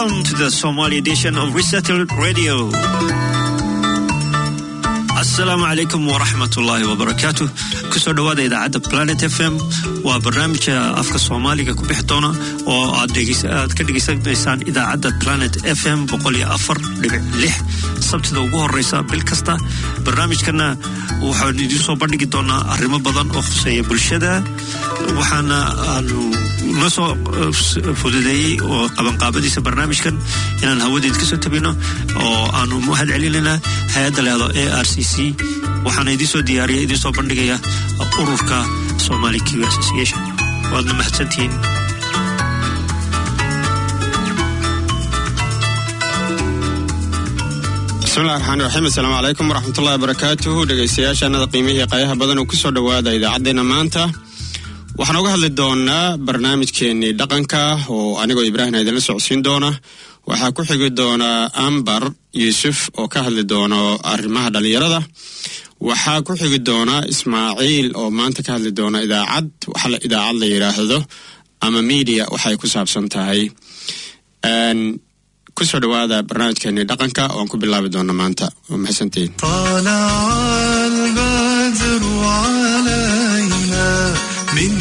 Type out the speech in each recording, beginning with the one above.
Welcome to the Somali edition of Resettled Radio. asalaamu calaykum waraxmatullaahi wabarakaatu kusoo dhowaada idaacadda planet f m waa barnaamijka afka soomaaliga ku bixi doona oo aad ka dhegaysanaysaan idaacadda planet f m sabtida ugu horeysa bil kasta barnaamijkana waxaan idiin soo bandhigi doonaa arrimo badan oo khuseeya bulshada waxaana aanu noo soo fududeeyey oo qabanqaabadiisa barnaamijkan inaan hawadeed kasoo tabino oo aanu mahad celinayna hay-adda leedo a r c c waxaana idiin soo diyaariya idiin soo bandhigaya ururka somali q association waadna mahadsantihiin bismillahi raxmaan raxiim assalaamu calaykum waraxmatullahi wabarakaatuhu dhegaystayaashaanada qiimihii qayaha badan oo kusoo dhowaada idaacaddeenna maanta waxaan uga hadli doonaa barnaamijkeennii dhaqanka oo anigoo ibraahim idinla socodsiin doona waxaa ku xigi doonaa ambar yuusuf oo ka hadli doono arrimaha dhallinyarada waxaa ku xigi doonaa ismaaciil oo maanta ka hadli doona idaacad waxa idaacad la yidhaahdo ama media waxay ku saabsan tahay kusoo dhowaada barnaamijkeennii dhaqanka ooaan ku bilaabi doona maanta waa mahadsantiin من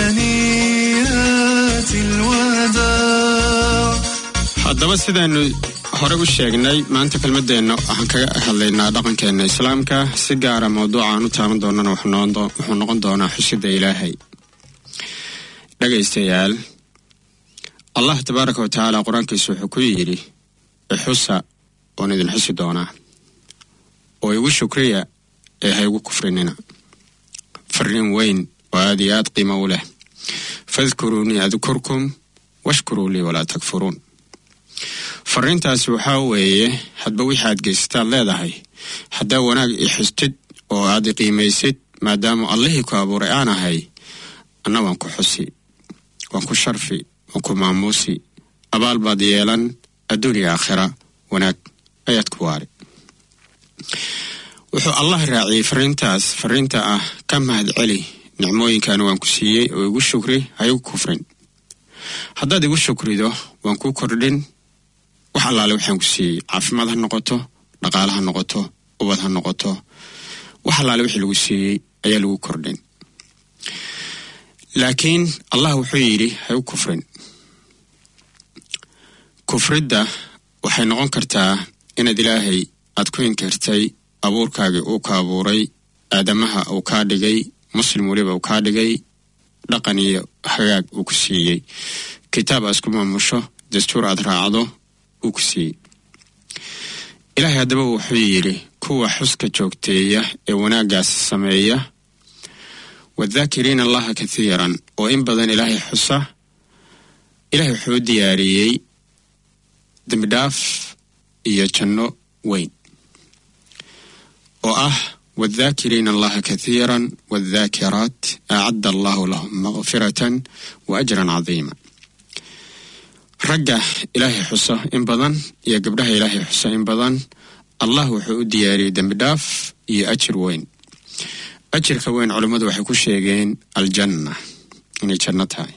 ثنيات الوداع haddaba sidaanu hore u sheegnay maanta kelmadeenna waxaan kaga hadlaynaa dhaqankeena islaamka si gaara mawduuca aan u taaban doonana wuxuu noqon doonaa xusidda ilaahay dhegaystayaal allah tabaaraka wa tacaala qur-aankiisa wuxuu ku yidhi ixusa oon idin xusi doonaa oo igu shukriya ee ha igu kufrinina fariin weyn oo aad iyo aad qiimo u leh fadkuruunii adkurkum washkuruu lii walaa takfuruun fariintaasi waxaa weeye hadba wixii aad geysataad leedahay haddaa wanaag i xustid oo aad i qiimaysid maadaama allihii ku abuuray aan ahay anna waan ku xusi waan ku sharfi waan ku maamuusi abaal baad yeelan adduuniya aakhira wanaag ayaad ku waari wuxuu allah raaciyey fariintaas fariinta ah ka mahad celi nicmooyinkan waan ku siiyey oo igu shukri ha igu kufrin haddaad igu shukrido waan kuu kordhin wax allaale waxaan ku siiyey caafimaad ha noqoto dhaqaale ha noqoto ubad ha noqoto wax allaale wixii lagu siiyey ayaa lagu kordhin laakiin allah wuxuu yidhi ha igu kufrin kufridda waxay noqon kartaa inaad ilaahay aad ku inkirtay abuurkaagii uu ka abuuray aadamaha uu kaa dhigay muslim weliba uu kaa dhigay dhaqan iyo hagaag uu ku siiyey kitaab aad isku maamusho dastuur aad raacdo uu ku siiyey ilaahay haddaba wuxuu yidhi kuwa xuska joogteeya ee wanaaggaas sameeya waddaakiriina allaha kathiiran oo in badan ilaahay xusa ilaahay wuxuu u diyaariyey dembidhaaf iyo janno weyn oo ah wadaakiriina allaha kathiiran wadaakiraat acadda allahu lahum makfiratan wa ajran cadiima ragga ilaahay xusa in badan iyo gabdhaha ilaahay xusa in badan allah wuxuu u diyaariyey dembidhaaf iyo ajir weyn ajirka weyn culummadu waxay ku sheegeen aljanna inay janno tahay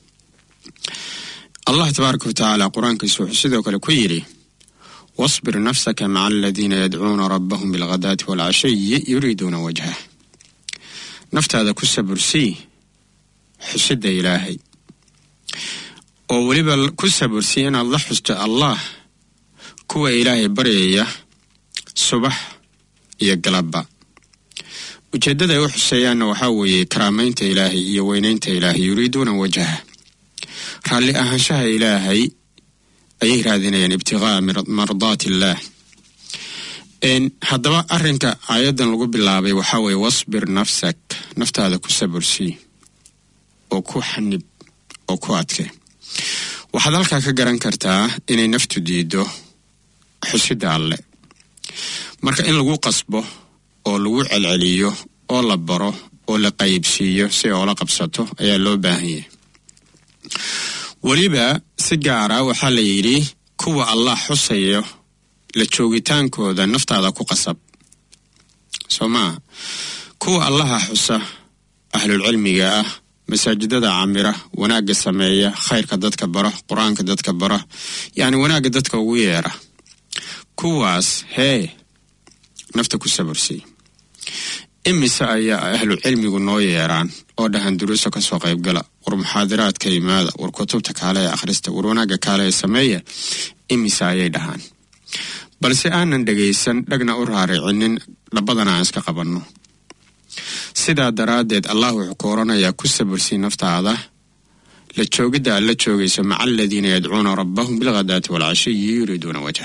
allah tabaaraka wa tacaala qur-aankiisu wuxuu sidoo kale ku yidhi wasbir nafsaka maca aladiina yadcuuna rabbahum bilghadaati waalcashiyi yuriiduuna wajhah naftaada ku sabursii xusidda ilaahay oo weliba ku sabursii inaad la xusto allah kuwa ilaahay baryaya subax iyo galabba ujeeddada ay u xuseeyaanna waxaa weeye karaamaynta ilaahay iyo weynaynta ilaahay yuriiduuna wajhah raalli ahaanshaha ilaahay ayay raadinayaan ibtiqaa'a mardaati illaah haddaba arrinka aayaddan lagu bilaabay waxaa weeye wasbir nafsak naftaada ku sabursii oo ku xanib oo ku adke waxaad halkaa ka garan kartaa inay naftu diido xusidda alle marka in lagu qasbo oo lagu celceliyo oo la baro oo la qaybsiiyo si ay oola qabsato ayaa loo baahan yahay weliba si gaara waxaa la yidhi kuwa allah xusayo la joogitaankooda naftaada ku qasab soo maa kuwa allaha xusa ahlulcilmiga ah masaajidada camira wanaagga sameeya khayrka dadka bara qur-aanka dadka bara yacni wanaagga dadka ugu yeera kuwaas hee nafta ku sabarsay imise ayaa ahlu cilmigu noo yeeraan oo dhahan duruusa kasoo qaybgala war muxaadiraadka yimaada war kutubta kaale ee akhrista war wanaagga kaale ee sameeya imise ayay dhahaan balse aanan dhegaysan dhagna u raaricinin dhabadana aan iska qabanno sidaa daraaddeed allah wuxuu ku oranayaa ku sabarsii naftaada la joogidda aad la joogayso maca aladiina yadcuuna rabbahum bilghadaati waalcashiyi yuriiduuna wajha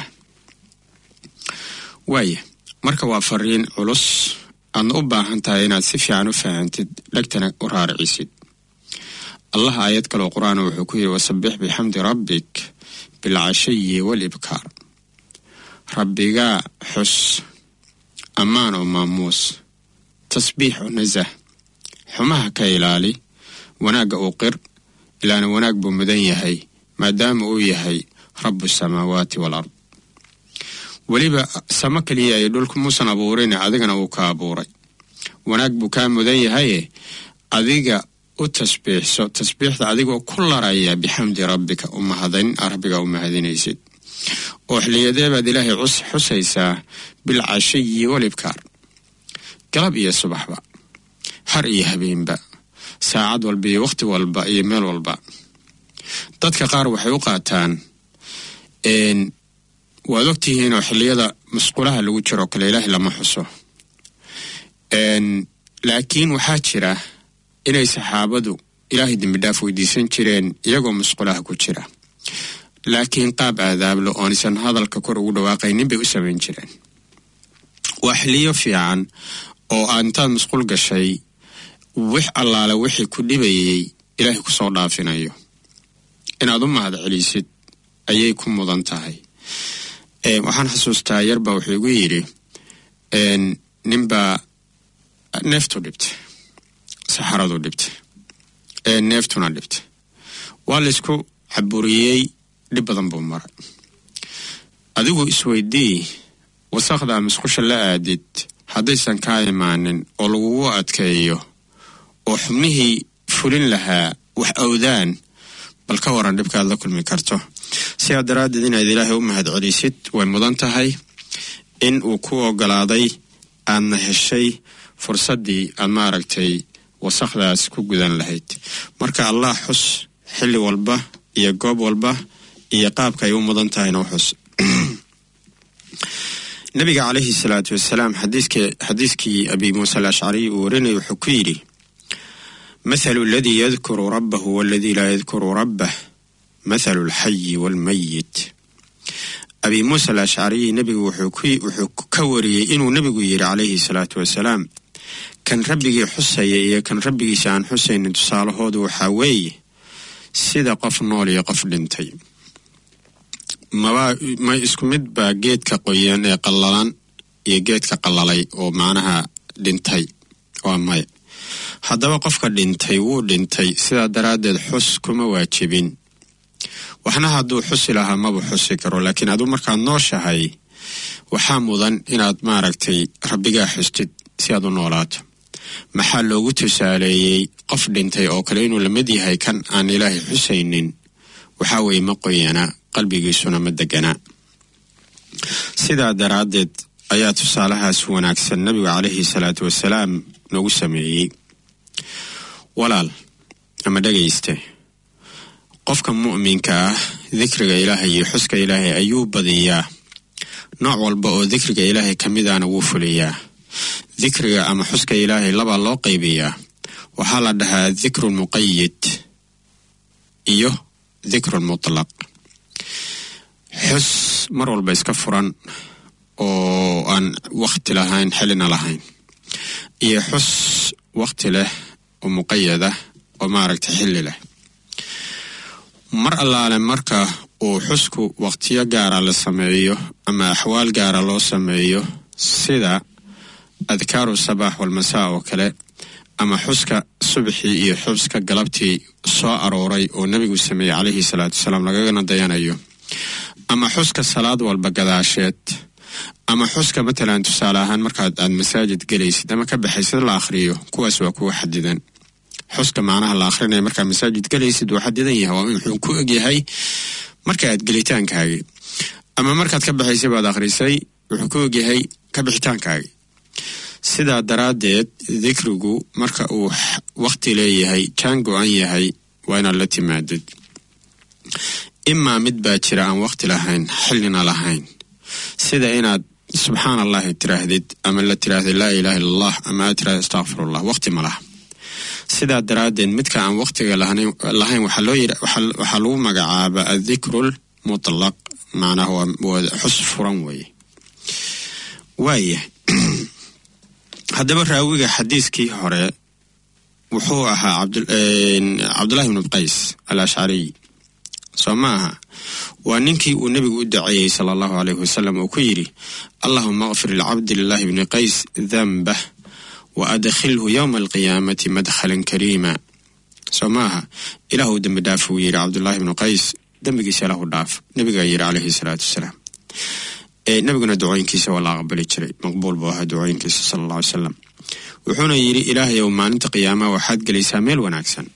waaya marka waa fariin culus aadna u baahan tahay inaad si fiican u fahantid dhegtana u raaricisid allah aayad kaloo qur-aan wuxuu ku yidhi wasabbix bixamdi rabbik bilcashiyi waalibkaar rabbigaa xus ammaan oo maamuus tasbiix oo nasah xumaha ka ilaali wanaagga uu qir ilaana wanaag buu mudan yahay maadaama uu yahay rabu samaawaati waalard weliba samo keliya ay dhulku muusan abuurin adigana uu ka abuuray wanaag buu kaa mudan yahaye adiga u tasbiixso tasbiixda adigoo ku laraya bixamdi rabbika u mahadin rabbiga u mahadinaysid oo xiliyadee baad ilaahay xusaysaa bilcashiyi walibkaar galab iyo subaxba har iyo habeenba saacad walba iyo wakhti walba iyo meel walba dadka qaar waxay u qaataan waad ogtihiinoo xilliyada musqulaha lagu jiroo kale ilaahay lama xuso laakiin waxaa jira inay saxaabadu ilaahay dembidhaaf weydiisan jireen iyagoo musqulaha ku jira laakiin qaab aadaablo oonisan hadalka kor ugu dhawaaqaynin bay u samayn jireen waa xiliyo fiican oo aad intaad musqul gashay wix allaale wixii ku dhibayay ilaahay kusoo dhaafinayo inaad u mahad celisid ayay ku mudan tahay waxaan xasuustaa yarba wuxuu igu yidhi ninbaa neeftu dhibtay saxaradu dhibtay neeftuna dhibtay waa laysku caburiyey dhib badan buu maray adigu isweydii wasaqdaa musqusha la aadid haddaysan kaa imaanin oo lagugu adkeeyo oo xubnihii fulin lahaa wax awdaan bal ka waran dhibkaad la kulmi karto sidaa daraaddeed inaad ilaahay u mahad celisid way mudan tahay in uu ku ogolaaday aadna heshay fursaddii aad maaragtay wasaqdaas ku gudan lahayd marka allah xus xilli walba iyo goob walba iyo qaabka ay u mudan tahayna u xus nabiga calayhi salaatu wasalaam xadiiskii abi muusa alashcariy uu warinaya wuxuu ku yidhi mathalu aladii yadkuru rabbahu waaladii laa yadkuru rabbah mathalu alxayi waalmayit abi muusa alashcariy nebigu wuxuu ka wariyey inuu nebigu yidhi calayhi salaatu wasalaam kan rabbigii xusaya iyo kan rabbigiisa aan xusaynin tusaalahoodu waxaa weeye sida qof nool iyo qof dhintay maba ma isku mid baa geedka qoyan ee qallalan iyo geedka qallalay oo macnaha dhintay waa maya haddaba qofka dhintay wuu dhintay sidaa daraaddeed xus kuma waajibin waxna hadduu xusi lahaa maba xusi karo laakiin aduu markaad nooshahay waxaa mudan inaad maaragtay rabbigaa xustid si aad u noolaato maxaa loogu tusaaleeyey qof dhintay oo kale inuu la mid yahay kan aan ilaahay xusaynin waxaa weeye ma qoyanaa qalbigiisuna ma deganaa sidaa daraaddeed ayaa tusaalahaas wanaagsan nabigu calayhi salaatu wasalaam noogu sameeyey walaal ama dhegayste qofka mu'minka ah dikriga ilaahay iyo xuska ilaahay ayuu badiyaa nooc walba oo dikriga ilaahay ka midana wuu fuliyaa dikriga ama xuska ilaahay labaa loo qaybiyaa waxaa la dhahaa dikrun muqayid iyo dikrun mutlaq xus mar walba iska furan oo aan wakhti lahayn xilina lahayn iyo xus wakhti leh oo muqayada oo maaragtay xilli leh mar allaale marka uu xusku wakhtiyo gaara la sameeyo ama axwaal gaara loo sameeyo sida adkaaru sabaax walmasaa oo kale ama xuska subaxii iyo xuska galabtii soo arooray oo nebigu sameeyey calayhi salaatu wasalaam lagagana dayanayo ama xuska salaad walba gadaasheed ama xuska matalan tusaale ahaan markaad aad masaajid gelaysid ama ka baxaysid la akhriyo kuwaas waa kuwa xadidan xuska macnaha la akhrinayo markaa masaajid galaysid wuu xadidan yahay waa wuxuu ku egyahay marka aad gelitaankaagii ama markaad ka baxaysay baad akhrisay wuxuu ku egyahay ka bixitaankaagii sidaa daraaddeed dikrigu marka uu wakhti leeyahay jaan go-an yahay waa inaad la timaadid imaa mid baa jira aan wakhti lahayn xillina lahayn sida inaad subxaan allahi tiraahdid ama la tiraahda laa ilaaha illa allah ama aad tirahda astaqfirullah wakhti ma laha sidaa daraaddeed midka aan wakhtiga lahayn waxaa loo yidhi waxaa lagu magacaaba addikrul mutlaq macnaha waa xus furan weeye waaya haddaba raawiga xadiiskii hore wuxuu ahaa cabdullahi bnu qays al ashcariy soo ma aha waa ninkii uu nebigu u daceeyey sala allahu alayhi wasalam uu ku yidhi allahuma akfir licabdi lillahi bni qays danbah wa adkhilhu yowma alqiyaamati madkhalan kariima soo ma aha ilaahu dembi dhaaf uu yidhi cabdullaahi bnu qays dembigiisa ilahu dhaaf nebigaa yidhi calayhi salaatu wasalaam nebiguna ducooyinkiisa waa la aqbali jiray maqbuul buu ahaa ducooyinkiisa sala alla alay salam wuxuuna yidhi ilaahayow maalinta qiyaamaha waxaad gelaysaa meel wanaagsan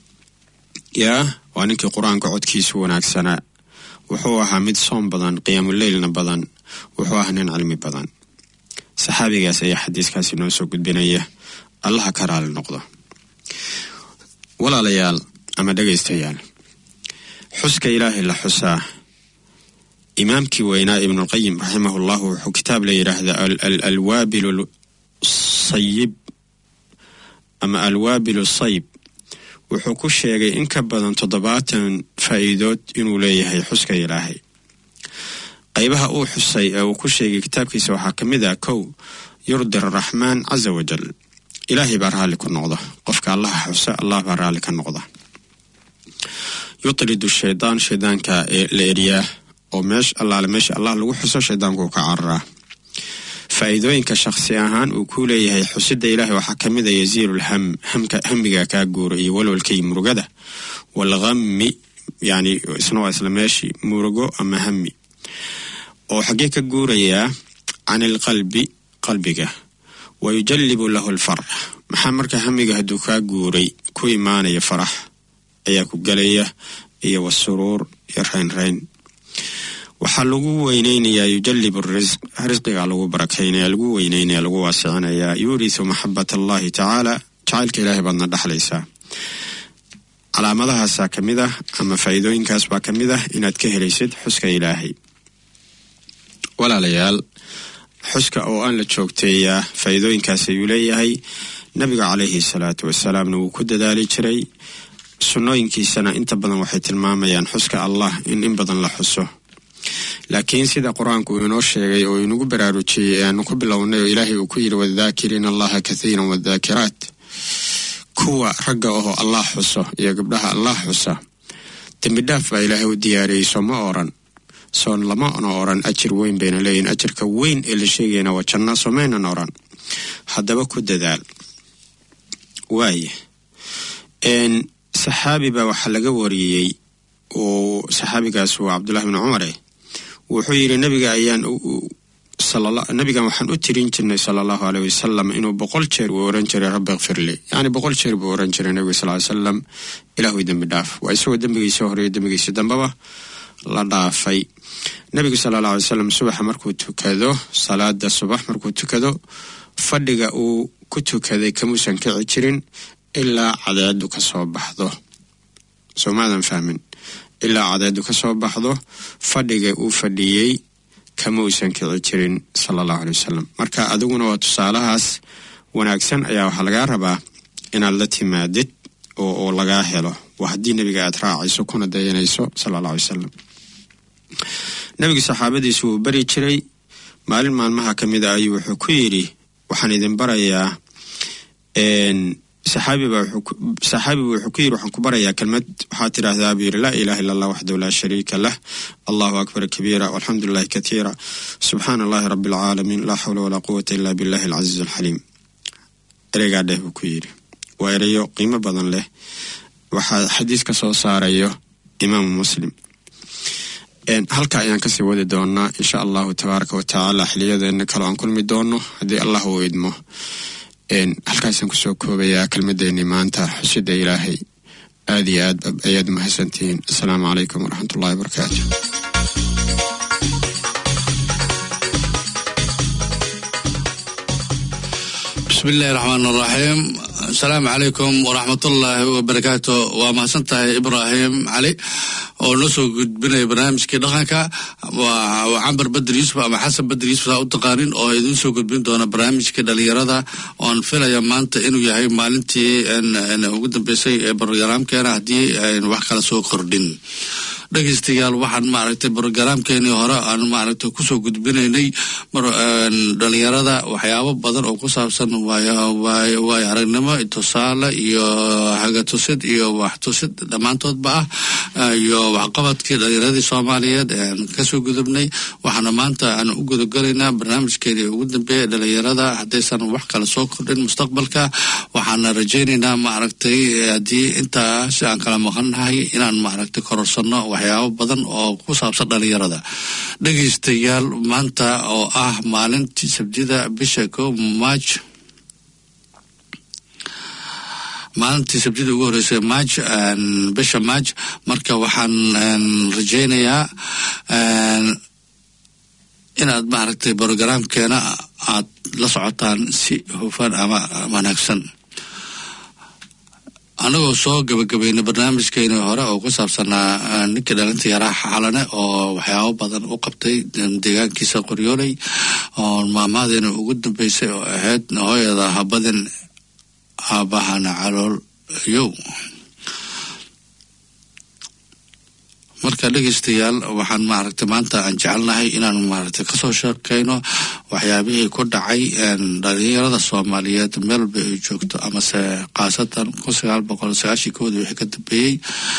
yaa waa ninkii qur-aanka codkiisu wanaagsanaa wuxuu ahaa mid soom badan qiyaamuleylna badan wuxuu ahaa nin cilmi badan saxaabigaas ayaa xadiiskaasi noo soo gudbinaya allaha ka raali noqdo walaalayaal ama dhegaystayaal xuska ilaahay la xusaa imaamkii weynaa ibnulqayim raximahu llahu wuxuu kitaab la yidhaahdaa alwaabil sayib ama alwaabilu sayb wuxuu ku sheegay in ka badan toddobaatan faa'iidood inuu leeyahay xuska ilaahay qaybaha uu xusay ee uu ku sheegay kitaabkiisa waxaa ka mid ah kow yurdi araxmaan casa wajal ilaahay baa raalli ku noqda qofka allaha xusa allah baa raalli ka noqda yutridu shaydaan shaydaanka la eryaa oo meesh allaale meesha allah lagu xuso shaydaanku ka cararaa faa'iidooyinka shakhsi ahaan uu ku leeyahay xusidda ilaahay waxaa ka mid a yasiiru lham hamka hamiga kaa guura iyo walwalkay murugada walhammi yani isna waa isla meeshii murugo ama hami oo xaggee ka guurayaa can ilqalbi qalbiga wa yujallibu lahu alfarax maxaa marka hamiga hadduu kaa guuray ku imaanaya farax ayaa ku gelaya iyo wasuruur iyo raynrayn waxaa lagu weyneynayaa yujalib risq risqigaa lagu barakaynaya lagu weyneynaya lagu waasicinayaa yuurisu maxabat allahi tacaala jacaylka ilaahay baadna dhexlaysaa calaamadahaasaa ka mid ah ama faa'iidooyinkaas baa ka mid ah inaad ka helaysid xuska ilaahay walaalayaal xuska oo aan la joogteeyaa faa'iidooyinkaas ayuu leeyahay nabiga calayhi salaatu wasalaamna wuu ku dadaali jiray sunnooyinkiisana inta badan waxay tilmaamayaan xuska allah in in badan la xuso laakiin sida qur-aanku uu inoo sheegay oo inagu baraarujiyey ee aanu ku bilownay oo ilaahay uu ku yidhi wadaakiriina allaha kathiiran wadaakiraat kuwa ragga oo allah xuso iyo gabdhaha allah xusa dembidhaaf baa ilaahay u diyaariyey soo ma oran soon lamana oran ajir weyn bayna leeyihin ajirka weyn ee la sheegayna waa janna somaynan oran haddaba ku dadaal waaya saxaabi baa waxaa laga wariyey oo saxaabigaas waa cabdullahi bni cumare wuxuu yidhi nabiga ayaan nabigan waxaan u tirin jirnay sala allahu aleyh wasalam inuu boqol jeer uu oran jiray rabbi kfirli yacni boqol jeer buu oran jiray nabiga sal ly salam ilaahu dembi dhaaf waa isagoo dembigiisa horeeyo dembigiisa dambaba la dhaafay nabigu sala alla alay salam subaxa markuu tukado salaada subax markuu tukado fadhiga uu ku tukaday kamuusan kici jirin ilaa cadeedu ka soo baxdo soo maadan fahmin ilaa cadeedu ka soo baxdo fadhiga uu fadhiyey kama uusan kici jirin sala allahu aley wasalam marka adiguna waa tusaalahaas wanaagsan ayaa waxaa lagaa rabaa inaad la timaadid oo lagaa helo waa haddii nebiga aad raacayso kuna dayanayso sala alla alay wasalam nebigu saxaabadiisu wuu beri jiray maalin maalmaha ka mid a ayuu wuxuu ku yidhi waxaan idin barayaa saxaabiba saxaabibu wuxuu ku yidhi waxaan ku barayaa kelmad waxaa tidhaahdaa buu yidhi laa ilaha illa allah waxdahu laa shariika lah allahu akbar kabiira walxamdu lilahi katiira subxaana allahi rabbi alcaalamiin laa xawla walaa quwata illa billahi alcasiiz alxaliim ereygaa dheh buu ku yidhi waa ereyo qiimo badan leh waxaa xadiis ka soo saarayo imaamu muslim halka ayaan kasii wadi doonaa insha allahu tabaaraka wa tacaala xiliyadeena kaloo aan kulmi doono haddii allah uu idmo halkaasaan kusoo koobayaa kelmadeenii maanta xusida ilaahay aad iyo aad ayaad umahadsantihiin asalaamu calaykum waraxmatullahi wabarakaatu bismillahi raxmaan raxiim asalaamu calaykum waraxmatullaahi wabarakaatu waa mahadsan tahay ibraahim cali oo noo soo gudbinaya barnaamijkii dhaqanka waa cambar bader yuusuf ama xasan bader yuusuf saa u taqaanin oo idiin soo gudbin doona barnaamijkii dhalinyarada oon filaya maanta inuu yahay maalintii ugu dambeysay ee barogaraamkeena haddii aynu wax kala soo kordhin dhegeystayaal waxaan maaragtay brogaraamkeenii hore aan maaragtay kusoo gudbinaynay dhalinyarada waxyaabo badan oo ku saabsan waayo aragnimo tusaale iyo hagatusid iyo waxtusid dhammaantoodba ah iyo waxqabadkii dhalinyaradii soomaaliyeed aan kasoo gudubnay waxaana maanta aan u gudagalaynaa barnaamijkeenii ugu dambeeya dhalinyarada haddaysan wax kale soo kordhin mustaqbalka waxaana rajaynaynaa maaragtay haddii intaas aan kala maqannahay inaan maaragtay kororsano waxyaabo badan oo ku saabsan dhalinyarada dhegeystayaal maanta oo ah maalintii sabtida bisha ko maaj maalintii sabtida ugu horreysay maaj bisha maaj marka waxaan rajaynayaa inaad maaragtay brogaraamkeena aad la socotaan si hufan ama wanaagsan anagoo soo gabagabaynay barnaamijkeeni hore oo ku saabsanaa ninkii dhalinta yaraa xalane oo waxyaabo badan u qabtay deegaankiisa qoryooley oo maamaadeena ugu dambeysay oo ahayd hooyada habadin aabahana calool yow marka dhegeystayaal waxaan maaragtay maanta aan jecelnahay inaan maaragtay kasoo sheekeyno waxyaabihii ku dhacay dhalinyarada soomaaliyeed meelba ay joogto amase khaasatan kun sagaal boqol sagaashii koodii wixii ka dambeeyey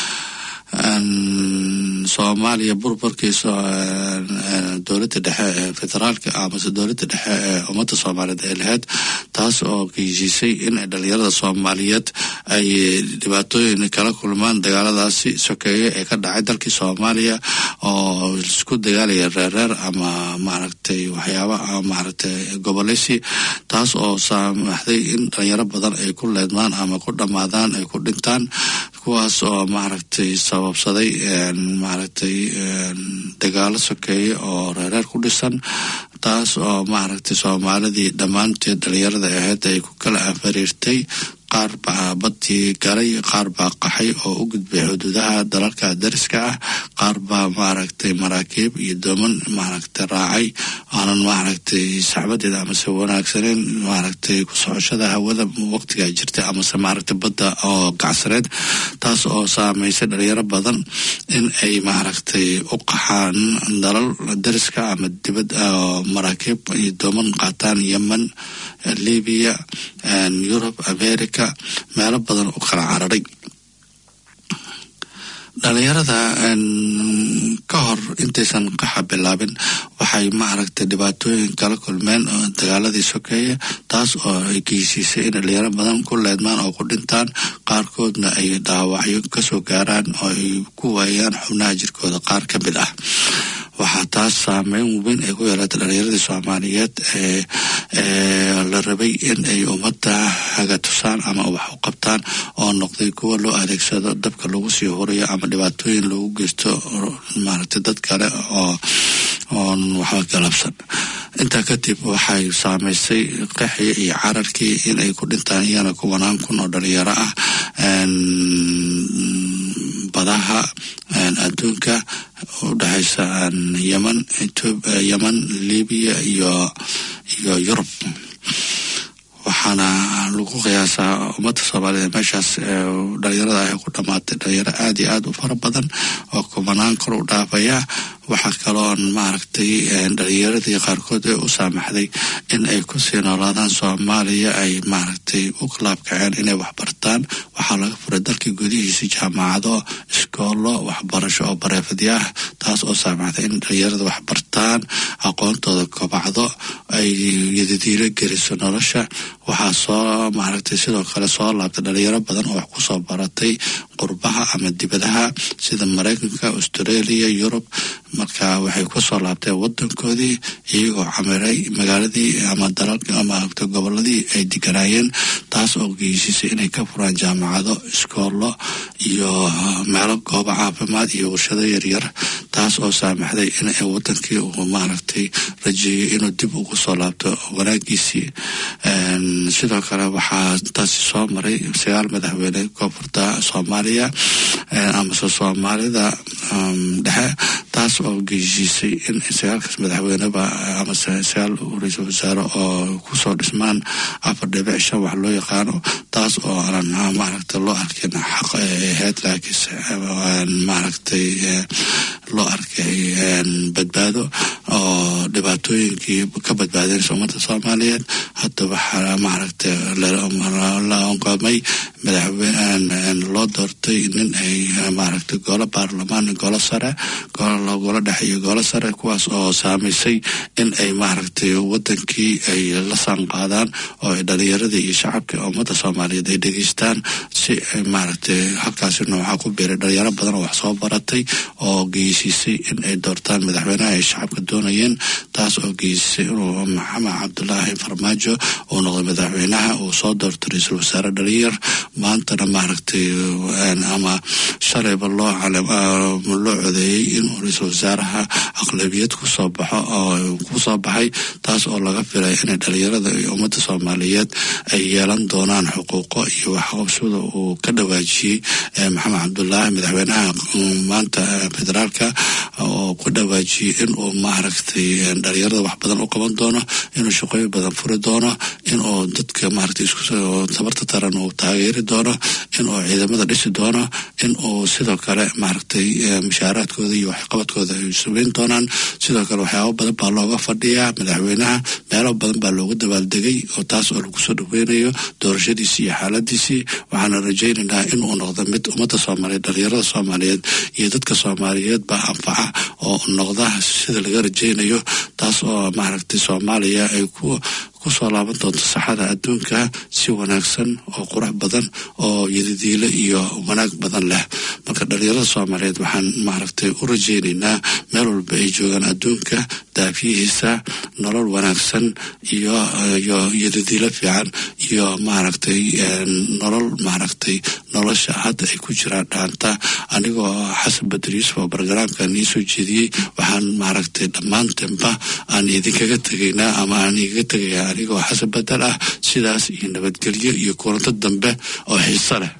soomaaliya burburkiisa dowladda dhexe ee federaalka amase dowladda dhexe ee ummadda soomaaliyeed ay lahayd taas oo geysiisay in dhalinyarada soomaaliyeed ay dhibaatooyin kala kulmaan dagaaladaasi sokeeye ee ka dhacay dalkii soomaaliya oo isku dagaalaya reerreer ama maaragtay waxyaaba maaragtay goboleysi taas oo saamaxday in dhalinyaro badan ay ku leedmaan ama ku dhammaadaan ay ku dhintaan kuwaas oo maaragtay sababsaday maaragtay dagaalo sokeeye oo reereer ku dhisan taas oo maaragtay soomaalidii dhammaanteed dhalinyarada ahayd ay ku kala afariirtay qaar baa badii galay qaar baa qaxay oo u gudbay xuduudaha dalalka dariska ah qaar baa maaragtay maraakiib iyo dooman maaragtay raacay aanan maaragtay saxbadeeda amase wanaagsaneyn maaragtay ku socoshada hawada waqtigaa jirta amase maaragtay badda oo gacsaneed taas oo saameysay dhalinyaro badan in ay maaragtay u qaxaan dalal dariska ama dibad oo maraakiib iyo dooman qaataan yemen libiya yurub america meelo badan u kala cararay dhalinyarada ka hor intaysan qaxa bilaabin waxay maaragtay dhibaatooyin kala kulmeen dagaaladii sokeeye taas oo ay geysiisay in dhalinyaro badan ku leedmaan oo ku dhintaan qaarkoodna ay dhaawacyo kasoo gaaraan oo ay ku waayaan xubnaha jirkooda qaar ka mid ah waxaa taas saameyn weyn ay ku yeelatay dhalinyaradii soomaaliyeed ee la rabay in ay ummadda hagatusaan ama wax u qabtaan oo noqday kuwa loo adeegsado dabka lagu sii hurayo ama dhibaatooyin lagu geysto maaragtay dad kale oo oon waxba galabsan intaa kadib waxay saameysay qaxii iyo cararkii in ay ku dhintaan iyana kuwanaan kun oo dhalinyaro ah badaha adduunka u dhexaysa yeman yeman libiya iyo iyo yurub waxaana lagu qiyaasaa ummadda soomaaliyeed meeshaas dhalinyarada ay ku dhamaatay dhalinyaro aada iyo aada u fara badan oo kumanaan kor u dhaafaya waxaa kaloon maaragtay dhalinyaradii qaarkood ee u saamaxday in ay kusii noolaadaan soomaaliya ay maaragtay u laabkaceen inay waxbartaan waxaa laga furay dalkii gudihiisa jaamacado iskoollo waxbarasho oo bareefadya ah taas oo saamaxda in dhalinyarada wax bartaan aqoontooda kobacdo ay yadadiilo geliso nolosha waxaa soo maaragtay sidoo kale soo laabtay dhalinyaro badan oo wax kusoo baratay qurbaha ama dibadaha sida maraykanka australia yurub marka waxay kusoo laabteen wadankoodii iyagoo camiray magaaladii ama dalalka ama goboladii ay deganaayeen taas oo geysisay inay ka furaan jaamacado iskoollo iyo meelo goobo caafimaad iyo warshado yaryar taas oo saamaxday in wadankii uu maaragtay rajeeyay inuu dib ugu soo laabto wanaagiisii sidoo kale waxaa taasi soo maray sagaal madaxweyne koonfurta soomaaliya amase soomaalida dhexe taas oo geysisay in sagaalkaas madaxweyneba amase sagaal ra-iisul wasaare oo kusoo dhismaan afar dhibic shan wax loo yaqaano taas oo aanan maaragtay loo arkin xaq ay ahayd laakiinse maaragtay loo arkay badbaado oo dhibaatooyinkii ka badbaadinaysa ummadda soomaaliyeed hadda waxaa maaragtay la onqamay madaxweyne loo doortay nin ay maaragtay golo baarlamaan golo sare golo dhexe iyo golo sare kuwaas oo saamaysay in ay maaragtay wadankii ay la saanqaadaan oo ay dhalinyaradii iyo shacabkii ummadda soomaaliyeed ay dhegeystaan si ay maaragtay halkaasina waxaa ku biiray dhalinyaro badan oo wax soo baratay oo geysisay in ay doortaan madaxweynaha ay shacabka doonayeen taas oo geysisay inuu maxamed cabdulaahi farmaajo uu noqday madaxweynaha uu soo doorto ra-iisul wasaare dhalinyar maantana maaragtay ama shalayba loo loo codeeyey inuu ra-iisul wasaaraha aqlabiyad kusoo baxo oo kusoo baxay taas oo laga filay inay dhalinyarada iyo ummadda soomaaliyeed ay yeelan doonaan xuquuqo iyo waxqabsada uu ka dhawaajiyey maxamed cabdulaahi madaxweynaha maanta federaalka oo ku dhawaajiyey inuu maaragtay dhalinyarada wax badan u qaban doono inuu shaqooyin badan furi doono inuu dadka maaragtay isku tabarta taran uu taageeri doono inuu ciidamada dhisi doono inuu sidoo kale maaragtay mushaaraadkooda iyo waxqabadkooda ay sameyn doonaan sidoo kale waxyaabo badan baa looga fadhiyaa madaxweynaha meelo badan baa looga dabaaldegay oo taas oo lagu soo dhaweynayo doorashadiisii iyo xaaladiisii waxaana rajaynaynaa inuu noqdo mid ummadda soomaaliyeed dhalinyarada soomaaliyeed iyo dadka soomaaliyeed baa anfaca oo noqda sida laga rajaynayo taas oo maaragtay soomaaliya ay ku kusoo laaban doonto saxada adduunka si wanaagsan oo qurux badan oo yadidiilo iyo wanaag badan leh marka dhalinyarada soomaaliyeed waxaan maaragtay u rajaynaynaa meel walba ay joogaan adduunka daafiyihiisa nolol wanaagsan iyo iyo yadidiilo fiican iyo maaragtay nolol maaragtay nolosha hadda ay ku jiraan dhaanta anigoo xasan bader yuusuf oo bargaraamkan iisoo jeediyey waxaan maaragtay dhammaantanba aan idinkaga tegaynaa ama aan igaga tegayaa anigoo xasan badel ah sidaas iyo nabadgelyo iyo kulanto dambe oo xiiso leh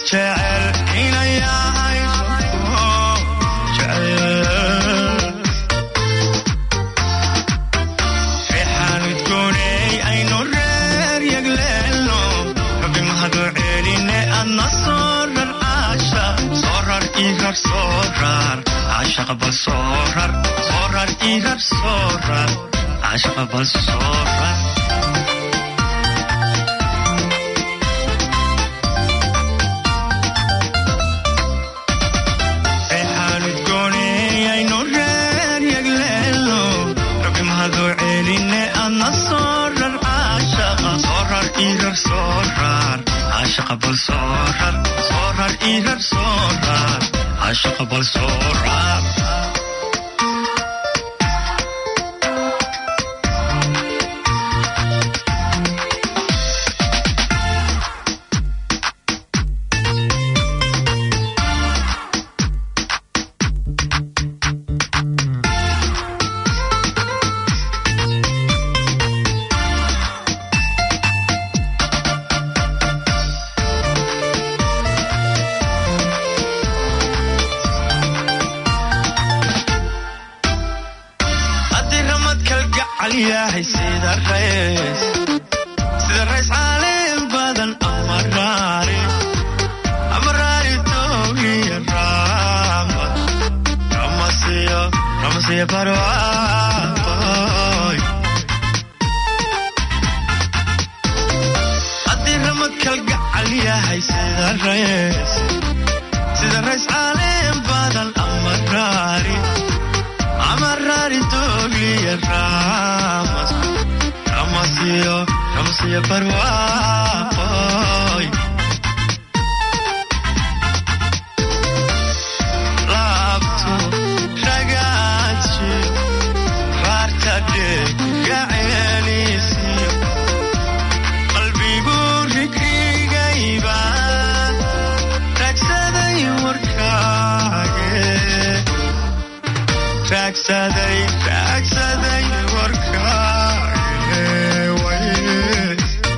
jecel inayahay jecel reexaan udgooney aynu reer yagleelno rabbi mahadu celine adna soo rar caashaq soo rar irar soo rar caashaqa bal soo rar soo rar irar soo rar caashaqa bal soo rar reexaan udgooney aynu reer yagleelno rabbi mahadu celine adna soo rar caashaqa soo rar irar soo rar caashaqa bal soo rar soo rar irar soo rar caashaqa bal soo rar haddii ramad kalgacal yahay sida rays sida rays caalin badan ama raari ama raari toogiya raamad ramasiyo ramasiyo barwaaqoy haddii ramad kalgacal yahay sida rays sida rays caalin badan ama raari amarari togliya ramas ramasiyo ramasiyo barwaaqoy laabtu ragaaji raarta dheggaceelisiyo qalbigu rigrigayba ragsaday warkaage raagsaday raagsaday warkaage way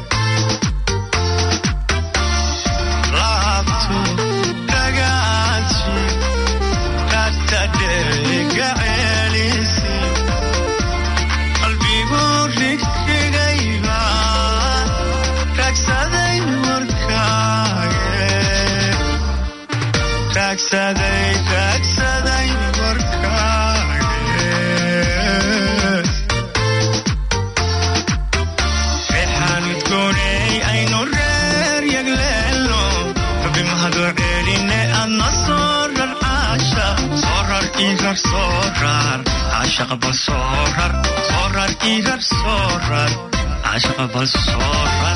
laabtu ragaaji raarta dheggaceelisi qalbigu rigrigayba raagsaday warkaage raagsaday raagsaday warkaage reexaan udgooney aynu reer yagleelno rabbi mahadu celine adna soo rar caashaq soo rar irar soo rar caashaqa bal soo rar soo rar irar soo rar caashaqa bal soo rar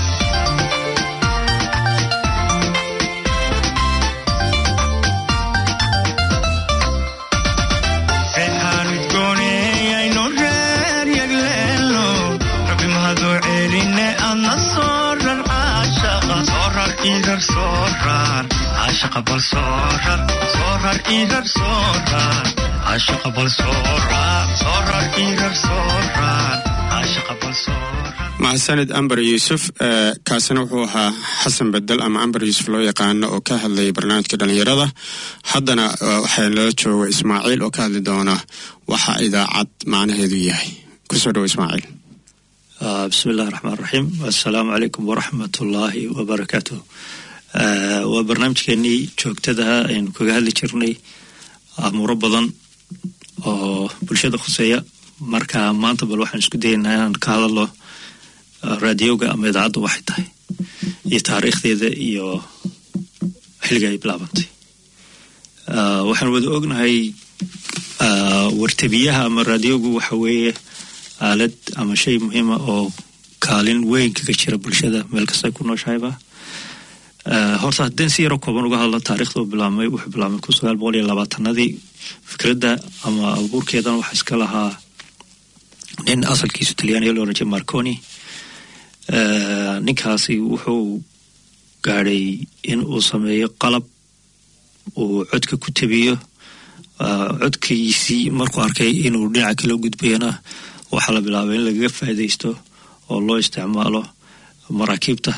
reexaan udgooney aynu reer yagleelno rabbi mahadu celine adna soo rar caashaqa soo rar irar soo rar caashaqa bal soo rar soo rar irar soo rar caashaqa bal soo rar soo rar irar soo rar caashaqa bal soo rar mahadsanid amber yuusuf ee, kaasina wuxuu ahaa xasan bedel ama amber yuusuf loo yaqaano oo ka hadlayay barnaamijka dhalinyarada haddana eh, waxaa lala jooga ismaaciil oo ka hadli doona waxa idaacad macnaheedu yahay kusoo dhowo ismaaciil آه، بسم الله الرحمن الرحيم السلام عليكم ورحمة الله وبركاته آه، وبرنامجكeenii joogtadaha aynu kaga hadli jirnay amuuro badan oo bulshada khuseeya marka maanta bal waxaan isku dayaynaa inaan ka hadalo ah, raadiyowga ama idaacaddu waxay tahay iyo taariikhdeeda iyo xilliga ay bilaabantay Ah, waxaan wada ognahay ah, wartabiyaha ama raadiyowgu waxa weeye aalad ama shay muhiima oo kaalin weyn kaga jira bulshada meel kasta ay ku nooshahayba Ah, horta haddeen si yaro kooban uga hadlo taariikhda uu bilaabmay wuxuu bilaabmay kun sagaal boqol iyo labaatanadii fikradda ama abuurkeedan waxaa iska lahaa nin asalkiisu talyaaniya loo oran jiray marconi Ah, ninkaasi wuxuu gaadhay in uu sameeyo qalab uu codka ku tabiyo Ah, codkiisii markuu arkay inuu dhinaca kala gudbayana waxaa la bilaabay in lagaga faa'iidaysto oo loo isticmaalo maraakiibta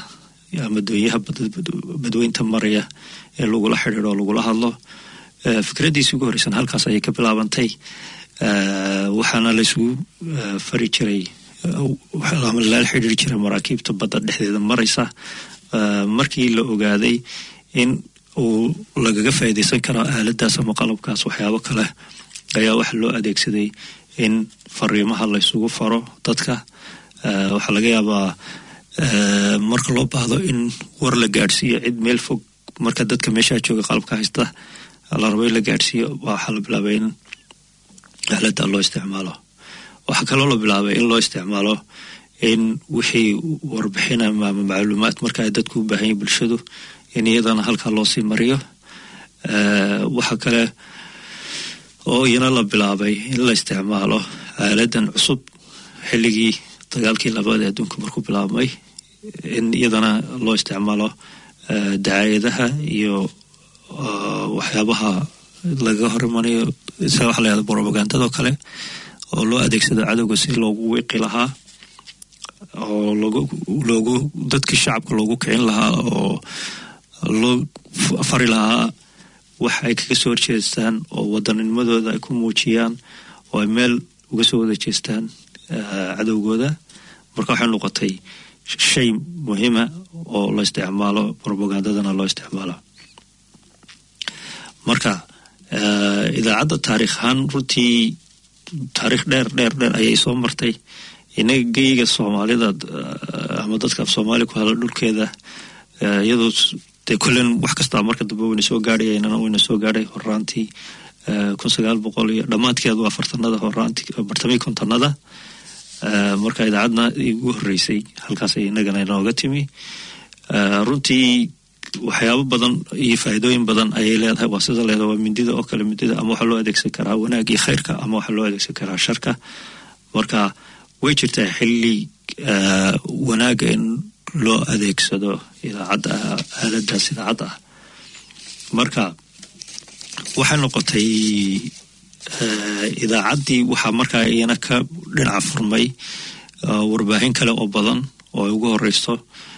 ama doonyaha badweynta maraya ee lagula xidhiidho oo lagula hadlo fikraddiisi ugu horreysan halkaas ayay ka bilaabantay waxaana laysugu fari jiray ama lala xidhiiri jiray maraakiibta badda dhexdeeda maraysa markii la ogaaday in uu lagaga faa'iidaysan karo aaladaas ama qalabkaas waxyaabo kale ayaa waxa loo adeegsaday in fariimaha laysugu faro dadka waxaa laga yaabaa marka loo baahdo in war la gaadhsiiyo cid meel fog marka dadka meeshaa jooga qalabka haysta la rabo in la gaadhsiiyo waxaa la bilaabay in aalada loo isticmaalo waxaa kaloo la bilaabay in loo isticmaalo in wixii warbixin ama macluumaad marka ay dadku u baahan yihin bulshadu in iyadana halkaa loo sii mariyo waxaa kale oo iyana la bilaabay in la isticmaalo aaladan cusub xilligii dagaalkii labaad ee adduunka markuu bilaabmay in iyadana loo isticmaalo dacaayadaha iyo waxyaabaha lagaga hor imanayo sida waxa la yahda brobagandadoo kale oo loo adeegsado cadowga si loogu wiiqi lahaa oo logu loogu dadkii shacabka loogu kicin lahaa oo loo fari lahaa wax ay kaga soo horjeestaan oo wadanninimadooda ay ku muujiyaan oo ay meel uga soo wada jeestaan cadowgooda marka waxay noqotay shay muhiima oo la isticmaalo brobagandadana loo isticmaalo marka idaacadda taarikh ahaan runtii taarikh dheer dheer dheer ayay soo martay inaga geyga soomaalida ama dadka af soomaaliya ku hadla dhulkeeda iyadoo dee kullen wax kastaa marka dambe wayna soo gaadhay inana wayna soo gaadhay horaantii kun sagaal boqol iyo dhammaadkeedu afartanada horaantii bartamii kontonada marka idaacadna igu horreysay halkaasay inagana inooga timi runtii waxyaabo badan iyo faa'iidooyin badan ayay leedahay waa sida leedahay waa mindida oo kale mindida ama waxaa loo adeegsan karaa wanaag iyo khayrka ama waxaa loo adeegsan karaa sharka marka way jirtaa xilli wanaaga in loo adeegsado idaacadda aaladaas idaacadda ah marka waxay noqotay idaacaddii waxaa markaa iyana ka dhinaca furmay warbaahin kale oo badan oo ay ugu horeyso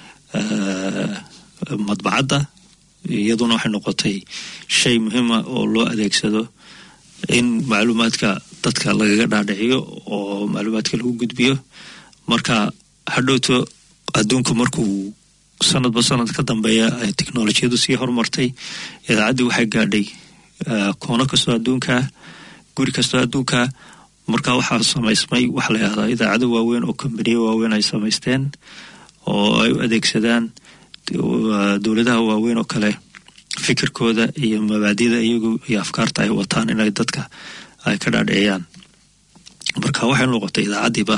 madbacadda iyaduna waxay noqotay shay muhiima oo loo adeegsado in macluumaadka dadka lagaga dhaadhiciyo oo macluumaadka lagu gudbiyo marka hadhowto adduunku markuu sanadba sanad ka dambeeya ay teknolojiyadu sii horumartay idaacaddii waxay gaadhay koono kastoo adduunkaa guri kastoo adduunkaa marka waxaa samaysmay waxa la yahdaa idaacado waaweyn oo kombaniyo waaweyn ay samaysteen oo ay u adeegsadaan dowladaha waaweyn oo kale fikirkooda iyo mabaadida iyagu iyo afkaarta ay wataan inay dadka ay ka dhaadhiciyaan marka waxay noqotay idaacaddiiba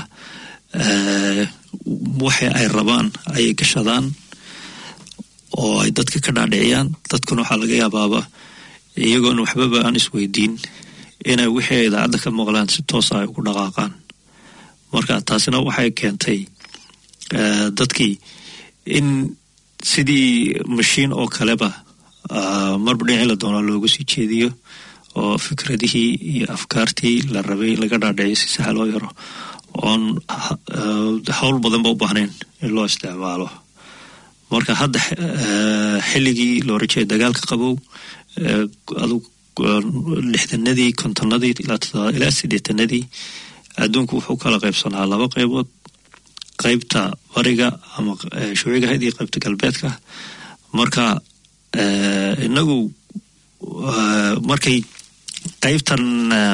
waxa ay rabaan ayay gashadaan oo ay dadka ka dhaadhiciyaan dadkuna waxaa laga yaabaaba iyagoona waxbaba aan isweydiin inay wixii idaacadda ka maqlaan si toosa ay ugu dhaqaaqaan marka taasina waxay keentay dadkii in sidii mashiin oo kaleba marba dhinacii la doonaa loogu sii jeediyo oo fikradihii iyo afkaartii la rabay laga dhaadhiciyo si saxa loo yaro oon howl badanba u baahnayn in loo isticmaalo marka hadda xilligii loo rajeeya dagaalka qabow adug lixdanadii kontonadii ilaa sideetanadii adduunku wuxuu kala qaybsanaa laba qaybood qaybta bariga ama shuuciga ahayd iyo qaybta galbeedka marka inagu markay qaybtan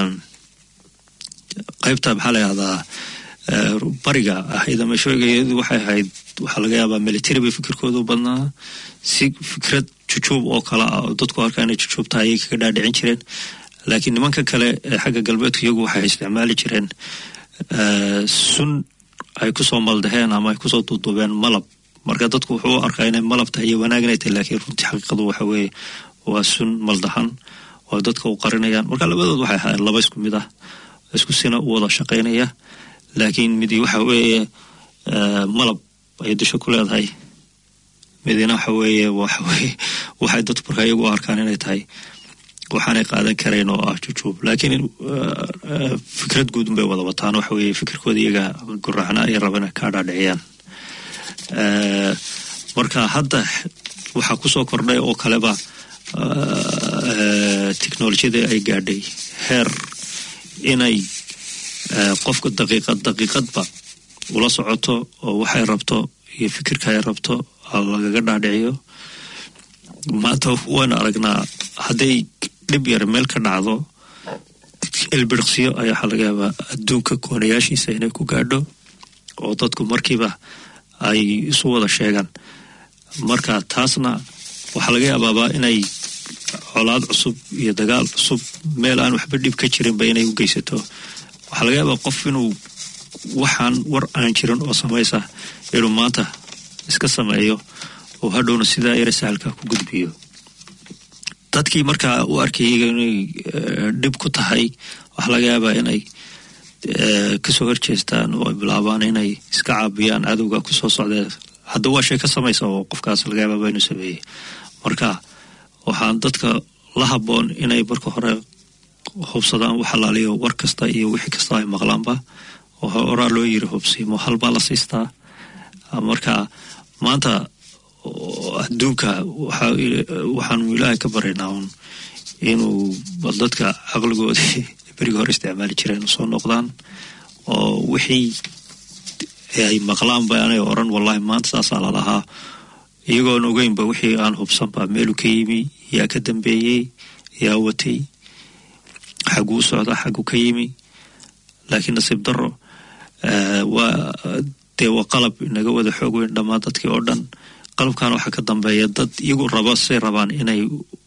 qaybta maxaa la yahdaa bariga ahayd ama shuuciga waxay ahayd waxaa laga yaabaa military bay fikirkoodu badnaa si fikrad jujuub oo kale ah oo dadku arkaa inay jujuubta ayay kaga dhaadhicin jireen laakiin nimanka kale ee xagga galbeedka iyagu waxay isticmaali jireen sun ay kusoo maldaheen ama ay kusoo duuduubeen malab marka dadku wuxuu u arkaa inay malab tahay iyo wanaag inay tahay laakiin runtii xaqiiqadu waxa weeye waa sun maldahan oo dadka u qarinayaan marka labadood waxay ahaayeen laba isku mid ah isku sina u wada shaqaynaya laakiin midi waxa weeye malab ay dusha ku leedahay midina waxa weeye waxa weeye waxay dadku markaa iyagu u arkaan inay tahay waxaanay qaadan karayn oo ah jujuub laakiin fikrad guud unbay wada wataan waxa weeye fikirkooda iyaga guracna ay rabana kaa dhaadhiciyaan marka hadda waxaa kusoo kordhay oo kaleba technolojiyada ay gaadhay heer inay qofka daqiiqad daqiiqadba ula socoto oo waxay rabto iyo fikirka ay rabto lagaga dhaadhiciyo maanta waynu aragnaa hadday dhib yar meel ka dhacdo ilbiriqsiyo ayaa waxaa laga yaabaa adduunka koonayaashiisa inay ku gaadho oo dadku markiiba ay isu wada sheegaan marka taasna waxaa laga yaabaaba inay colaad cusub iyo dagaal cusub meel aan waxba dhib ka jirinba inay u geysato waxaa laga yaabaa qof inuu waxaan war aan jirin oo samaysa inuu maanta iska sameeyo oo hadhowna sidaa yara sahalka ku gudbiyo dadkii markaa u arkayay inay dhib ku tahay waxaa laga yaabaa inay kasoo horjeestaan oo ay bilaabaan inay iska caabiyaan cadowga kusoo socdee hadda waa shay ka samaysa oo qofkaas laga yaababa inuu sameeyey marka waxaan dadka la haboon inay marka hore hubsadaan u xalaaliyo war kasta iyo wixii kasta ay maqlaanba oo horaa loo yiri hubsiimo halbaa la siistaa marka maanta adduunka waxaanu ilaahay ka baraynaa un inuu dadka caqligoodii berigii hore isticmaali jireen soo noqdaan oo wixii ay maqlaanba anay oran wallahi maanta saasaa lalahaa iyagoon ogeynba wixii aan hubsanba meelu ka yimi yaa ka dambeeyey yaa watay xaguu socda xagu ka yimi laakiin nasiib daro waa dee waa qalab inaga wada xoog weyn dhammaan dadkii oo dhan qalabkan waxaa ka dambeeya dad iyagu raba say rabaan inay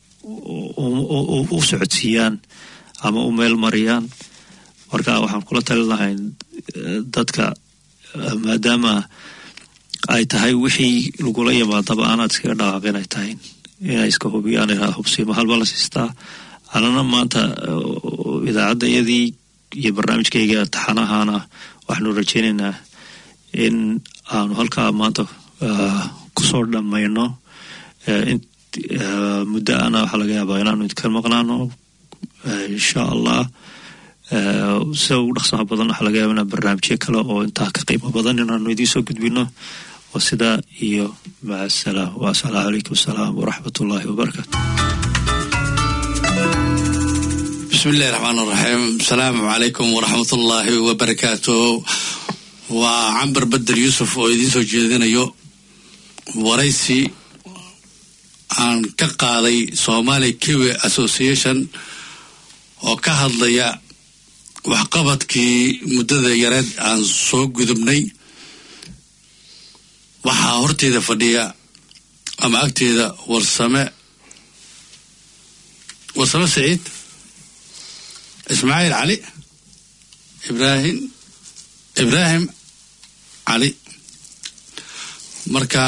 u socodsiiyaan ama u meel mariyaan marka waxaan kula talin lahay dadka maadaama ay tahay wixii lagula yimaadaba aanaad iskaga dhaqaaqin ay tahay inay iska hubiyaan hubsiimo halba la siistaa anana maanta idaacadda iyadii iyo barnaamijkayga taxanahana waxaanu rajeynaynaa in aanu halkaa maanta kusoo dhammayno muddo ana waxaa laga yaabaa inaanu idinka maqnaano insha allah sida ugu dhaqsaha badan waxaa laga yaaba inaa barnaamijyo kale oo intaa ka qiimo badan inaanu idiin soo gudbino waa sidaa iyo maca asalaam wa asalaamu calaykum asalaam waraxmat ullaahi wabarakaatu bismi illahi raxmaan raxiim asalaamu calaykum waraxmat ullaahi wabarakaatu waa cambar bedel yuusuf oo idiin soo jeedinayo waraysi aan ka qaaday somali kiwi association oo ka hadlaya waxqabadkii muddada yareed aan soo gudubnay waxaa horteeda fadhiya ama agteeda warsame warsame saciid ismaaciil cali ibraahim ibraahim cali marka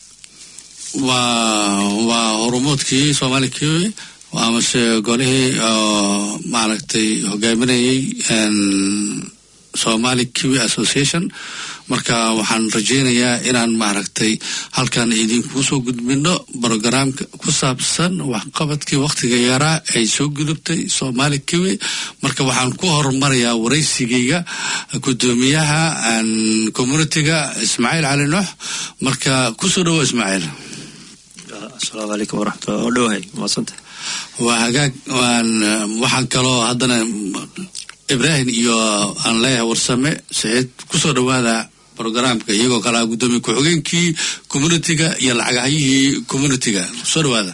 waa waa horumoodkii somali kiwi amase golihii maaragtay hogaaminayay somali kiwi association marka waxaan rajeynayaa inaan maaragtay halkan idinkuu soo gudbino brogaraamka ku saabsan waxqabadkii wakhtiga yaraa ay soo gudubtay somali kiwi marka waxaan ku horumarayaa waraysigayga gudoomiyaha communitiga ismaaciil cali nuux marka kusoo dhawo ismaaciil asalaamu calaykum waraxmatullah oo dhowahay maasanta waa hagaag waxaan kaloo haddana ibraahim iyo aan leeyahay warsame saciid kusoo dhawaada brogaraamka iyagoo kalaa guddoomiye ku-xigeenkii communitiga iyo lacagahyihii communitiga soo dhawaada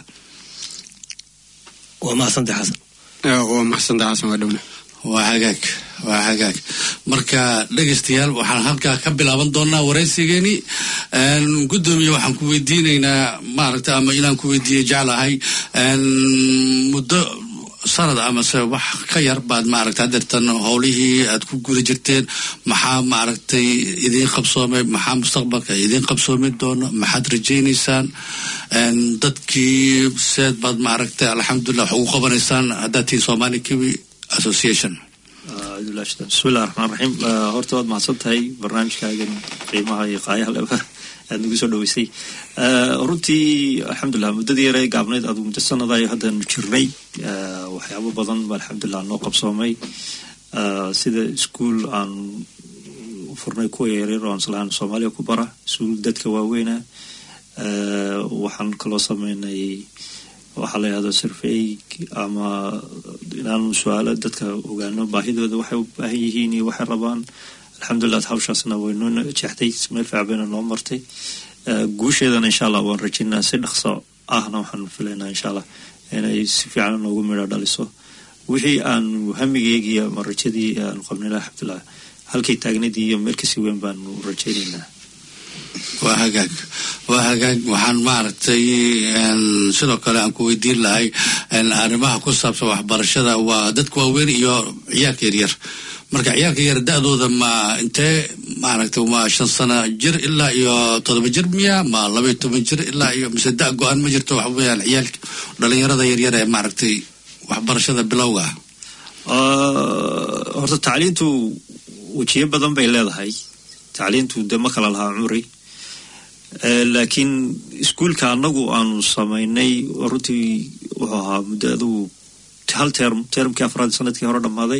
waa mahadsanta xasan waa maxsanta xasan waa dhowna waa hagaag waa hagaag marka dhegaystayaal waxaan halkaa ka bilaaban doonaa waraysigeeni guddoomiye waxaan ku weydiinaynaa maaragta ama inaan ku weydiiye jeclahay muddo sanad amase wax ka yar baad maaragta hadeertan howlihii aad ku guda jirteen maxaa maaragtay idiin qabsoomay maxaa mustaqbalka idiin qabsoomi doono maxaad rajaynaysaan dadkii seed baad maaragtay alxamdulilah wax ugu qabanaysaan haddaad tihiin somali kiwi association bismillahi raxmaan raxiim horta waad mahadsan tahay barnaamijkaagan qiimaha iyo qaayaha leba aad nagu soo dhaweysay runtii alxamdulilah muddadii yare gaabnayd adugu muddo sanadayo haddaanu jirnay waxyaabo badan ba alxamdulilah noo qabsoomay sida iskuol aan furnay kuwa yaryar oo aan islahaan soomaaliya ku bara iskuol dadka waaweyna Eh, waxaan kaloo sameynay waxaa la yidhahdo survey ama inaanu su-aalo dadka ogaano baahidooda waxay u baahan yihiin iyo waxay rabaan alxamdulilah hawshaasna waynoo jeexday meel fiican bayna noo martay Eh, guusheedana insha allah waan rajaynaa si dhaqso ahna waxaan filaynaa insha allah inay si fiican noogu midho dhaliso wixii aanu hamigeygii ama rajadii aanu qabnay alxamdulilah halkay taagnadii iyo meel kasii weyn baanu rajaynaynaa waa hagaag waa hagaag waxaan maaragtay een, sidoo kale aan ku weydiin lahay een, arrimaha ku saabsan waxbarashada waa dadka waaweyn iyo ciyaalka yaryar marka ciyaalka yar da-dooda ma intee maaragtay ma shan sano jir ilaa iyo todoba jir miya ma laba iyo toban jir ilaa iyo mise da go-aan ma jirto waxa weeyaan ciyaalka dhalinyarada yaryar ee maaragtay waxbarashada bilowga ah Ah, horta tacliintu wejiyo badan bay leedahay tacliintu de ma kala lahaa cumri Eh, laakiin iskuulka annagu aanu samaynay runtii wuxuu ahaa muddo adugu hal term termkii afraad sanadkii hore dhammaaday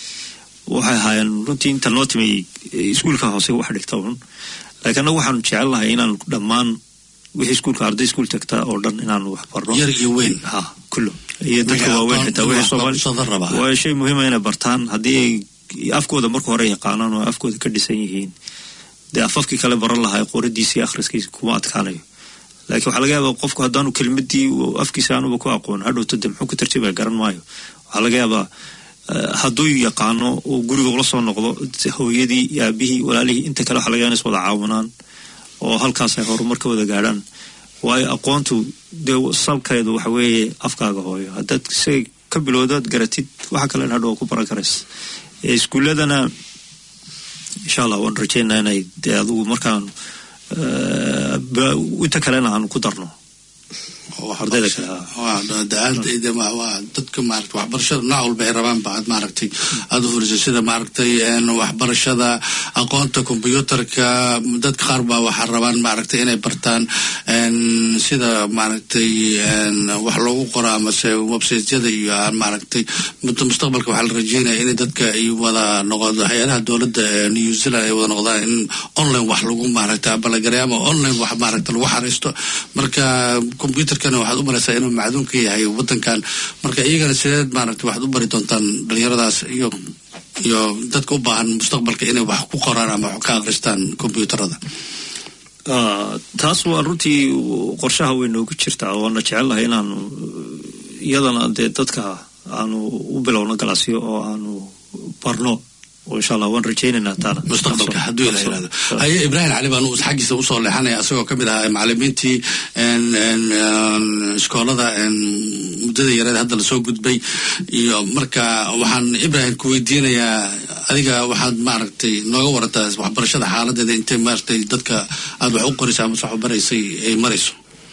waxay ahaayeen runtii inta noo timay eh, iskuulka hoose wax dhigta un laakiin annagu waxaanu jecel lahay inaanu dhammaan wixii iskuulka arday iskuul tagta oo dhan inaanu wax barno yar iyo weyn ha kullo iyo dadka Wixii waaweyn aqoon xitaa iyo wixii wax soomaali qabsada raba. waa shay muhiima inay bartaan haddii ay afkooda marka hore yaqaanaan oo afkooda ka dhisan yihiin dee afafkii kale baran lahaa qoradiisa iyo akhriskiisa kuma adkaanayo laakiin waxaa laga yaabaa qofku haddaanu kelmadii uu afkiisa aanuba ku aqoon hadhowto de muxuu ku tarjibaya garan maayo waxaa laga yaabaa eh, hadduu yaqaano oo guriga ula soo noqdo hooyadii iyo aabihii walaalihii inta kale waxaa laga yaabaa inay is wada caawinaan oo halkaas ay horumar ka wada gaadhaan waayo aqoontu dee salkeedu waxa weeye afkaaga hooyo haddaad isaga ka bilowdaad garatid waxa kale hadhow ku baran karaysa Eh, iskuuladana insha allah waan rajeynaa inay dee adigu markaan eh, ba- inta kalena aanu ku darno ardayda kale ah. waa da-aada waa waa dadka maaragtay waxbarashada nooc walba ay rabaan ba aad maaragtay aada u furisay sida maaragtay een, waxbarashada aqoonta kombyuutarka dadka qaar baa waxaa rabaan maaragtay inay bartaan een, sida maaragtay een, wax loogu qoro amase websiteyada iyo aan maaragtay muddo mustaqbalka waxaa la rajeynaya in dadka ay wada noqdo hay-adaha dowladda ee new zealand ay wada noqdaan in online wax lagu maaragtay abalagaray ama online wax maaragtay lagu xariisto marka computerkana waxaad u maraysaa inuu macduun ka yahay wadankan marka iyagana sideed maaragtay waxaad u bari doontaan dhalinyaradaas iyo iyo dadka u baahan mustaqbalka inay wax ku qoraan ama wax ka akhristaan computerada Ah, taas waa runtii qorshaha way noogu jirtaa waana jecelahay inaanu iyadana dee dadka aanu u bilowno galaasyo oo aanu barno oo insha allah waan rajaynaynaa taana mustaqbalka hadduu ila yirahdo haye ibraahim cali baan uu xaggiisa usoo leexanaya asagoo ka mid ahaa macalimiintii een, een, een, iskoolada een, muddada yareed hadda lasoo gudbay iyo marka waxaan ibraahim ku weydiinayaa adiga waxaad maaragtay nooga warataa waxbarashada xaaladeeda intay maaragtay dadka aad wax u qoraysa ama wax u baraysay ay marayso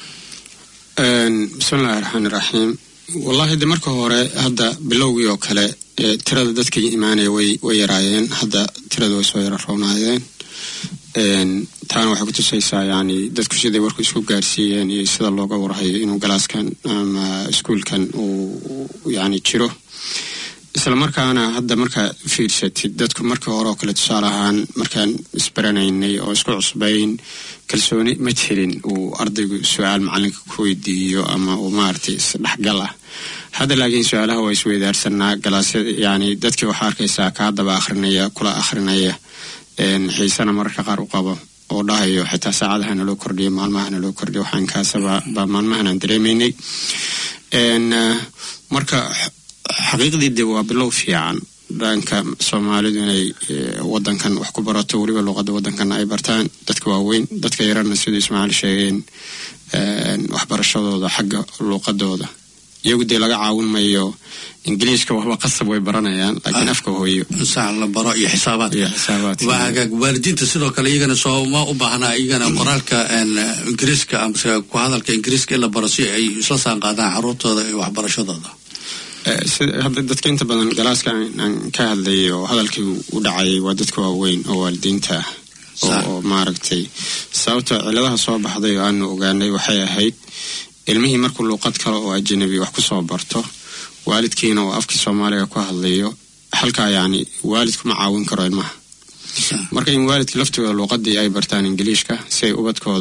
Een, bismillahi raxmaani raxiim wallahi de marka hore hadda bilowgii oo kale ee, tirada dadka imaanaya way way yaraayeen hadda tirada way soo yara roonaayeen Een, taana waxay kutusaysaa yani dadku siday warku isku gaarsiiyeen iyo sida looga warhayo inuu galaaskan ama iskuulkan uu yani jiro isla markaana hadda markaa fiirsatid dadku markii hore oo kale tusaale ahaan markaan isbaranaynay oo isku cusbayn kalsooni ma jirin uu ardaygu su-aal macalinka ku weydiiyo ama uu maaragtay isdhexgal ah hadda laakiin su-aalaha waa isweydaarsanaa galaasyada yani dadkii waxaa arkaysaa kaa daba akhrinaya kula akhrinaya een, xiisana mararka qaar u qabo oo dhahayo xitaa saacadaha naloo kordhiyo maalmaha naloo kordhiyo waxaan kaasaba baa maalmahan aan dareemaynay Een, eh, marka xaqiiqdii de waa bilow fiican dhanka soomaalidu inay eh, wadankan wax ku barato weliba luuqada wadankana ay bartaan dadka waaweyn dadka yarana siduu ismaaciil sheegeen een, waxbarashadooda xagga luuqadooda iyagu dee laga caawin mayo ingiliiska waxba qasab way baranayaan laakiin afka hooyo sax la baro iyo xisaabaadka iyo xisaabaadka. waa hagaag waalidiinta sidoo kale iyagana sooma u baahnaa iyagana qoraalka een, ingiriiska amase ku hadalka ingiriiska in la baro si ay isla saan qaadaan caruurtooda iyo waxbarashadooda Eh, sida hadda dadka inta badan galaaska aan aan ka hadlayay oo hadalkii u dhacayay waa dadka waaweyn oo waalidiinta ah oo- Sax. oo maaragtay sababta ciladaha soo baxday oo aanu ogaanay waxay ahayd ilmihii markuu luuqad kale oo ajanabi wax kusoo barto waalidkiina oo afkii soomaaliga ku hadlayo halkaa yacni waalidkuma caawin karo ilmaha marka in waalidka laftooda luuqadii ay bartaan ingiliishka si ay ubadkooda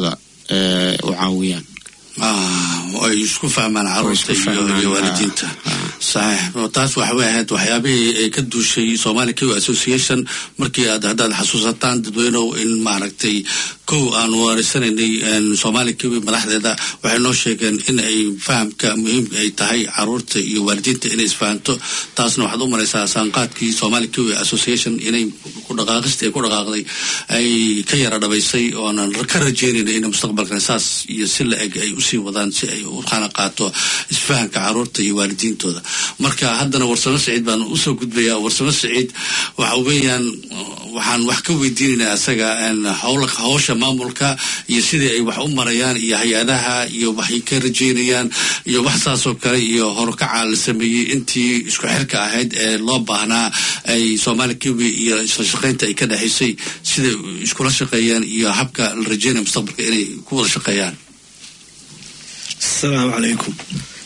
ee, u caawiyaan Ah, ay isku fahmaan caruurta isku iyo fahmaan, iyo ah, waalidiinta ah. saxiix oo taas waxa way ahayd waxyaabihii ay ka duushay somali q association markii aad haddaad xasuusataan dadweynow in maaragtay kow aan warisanaynay somali q madaxdeeda waxay noo sheegeen in ay fahamka muhiimka ay tahay caruurta iyo waalidiinta inay isfahanto taasna waxaad u maraysaa saanqaadkii somali q association inay ku dhaqaaqistii ay ku dhaqaaqday ay ka yara dhabaysay oonan ka rajeynayna in mustaqbalkan saas iyo si la eg ay usii wadaan si ay u qana qaato isfahanka caruurta iyo waalidiintooda marka haddana warsamo saciid baan usoo gudbayaa warsamo saciid waxa weeyaan waxaan wax ka weydiinaynaa asaga een, howla howsha maamulka iyo sidii ay wax u marayaan iyo hay-adaha iyo waxay ka rajeynayaan iyo wax saasoo kale iyo horukaca la sameeyey intii isku xirka ahayd ee loo baahnaa ay soomaali kiwi iyo isla shaqaynta ay ka dhexaysay siday iskula shaqeeyaan iyo habka la rajeynaya mustaqbalka inay ku wada shaqeeyaan asalaamu calaykum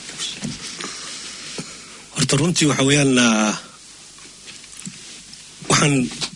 horta runtii waxa weeyaan ah, waxaan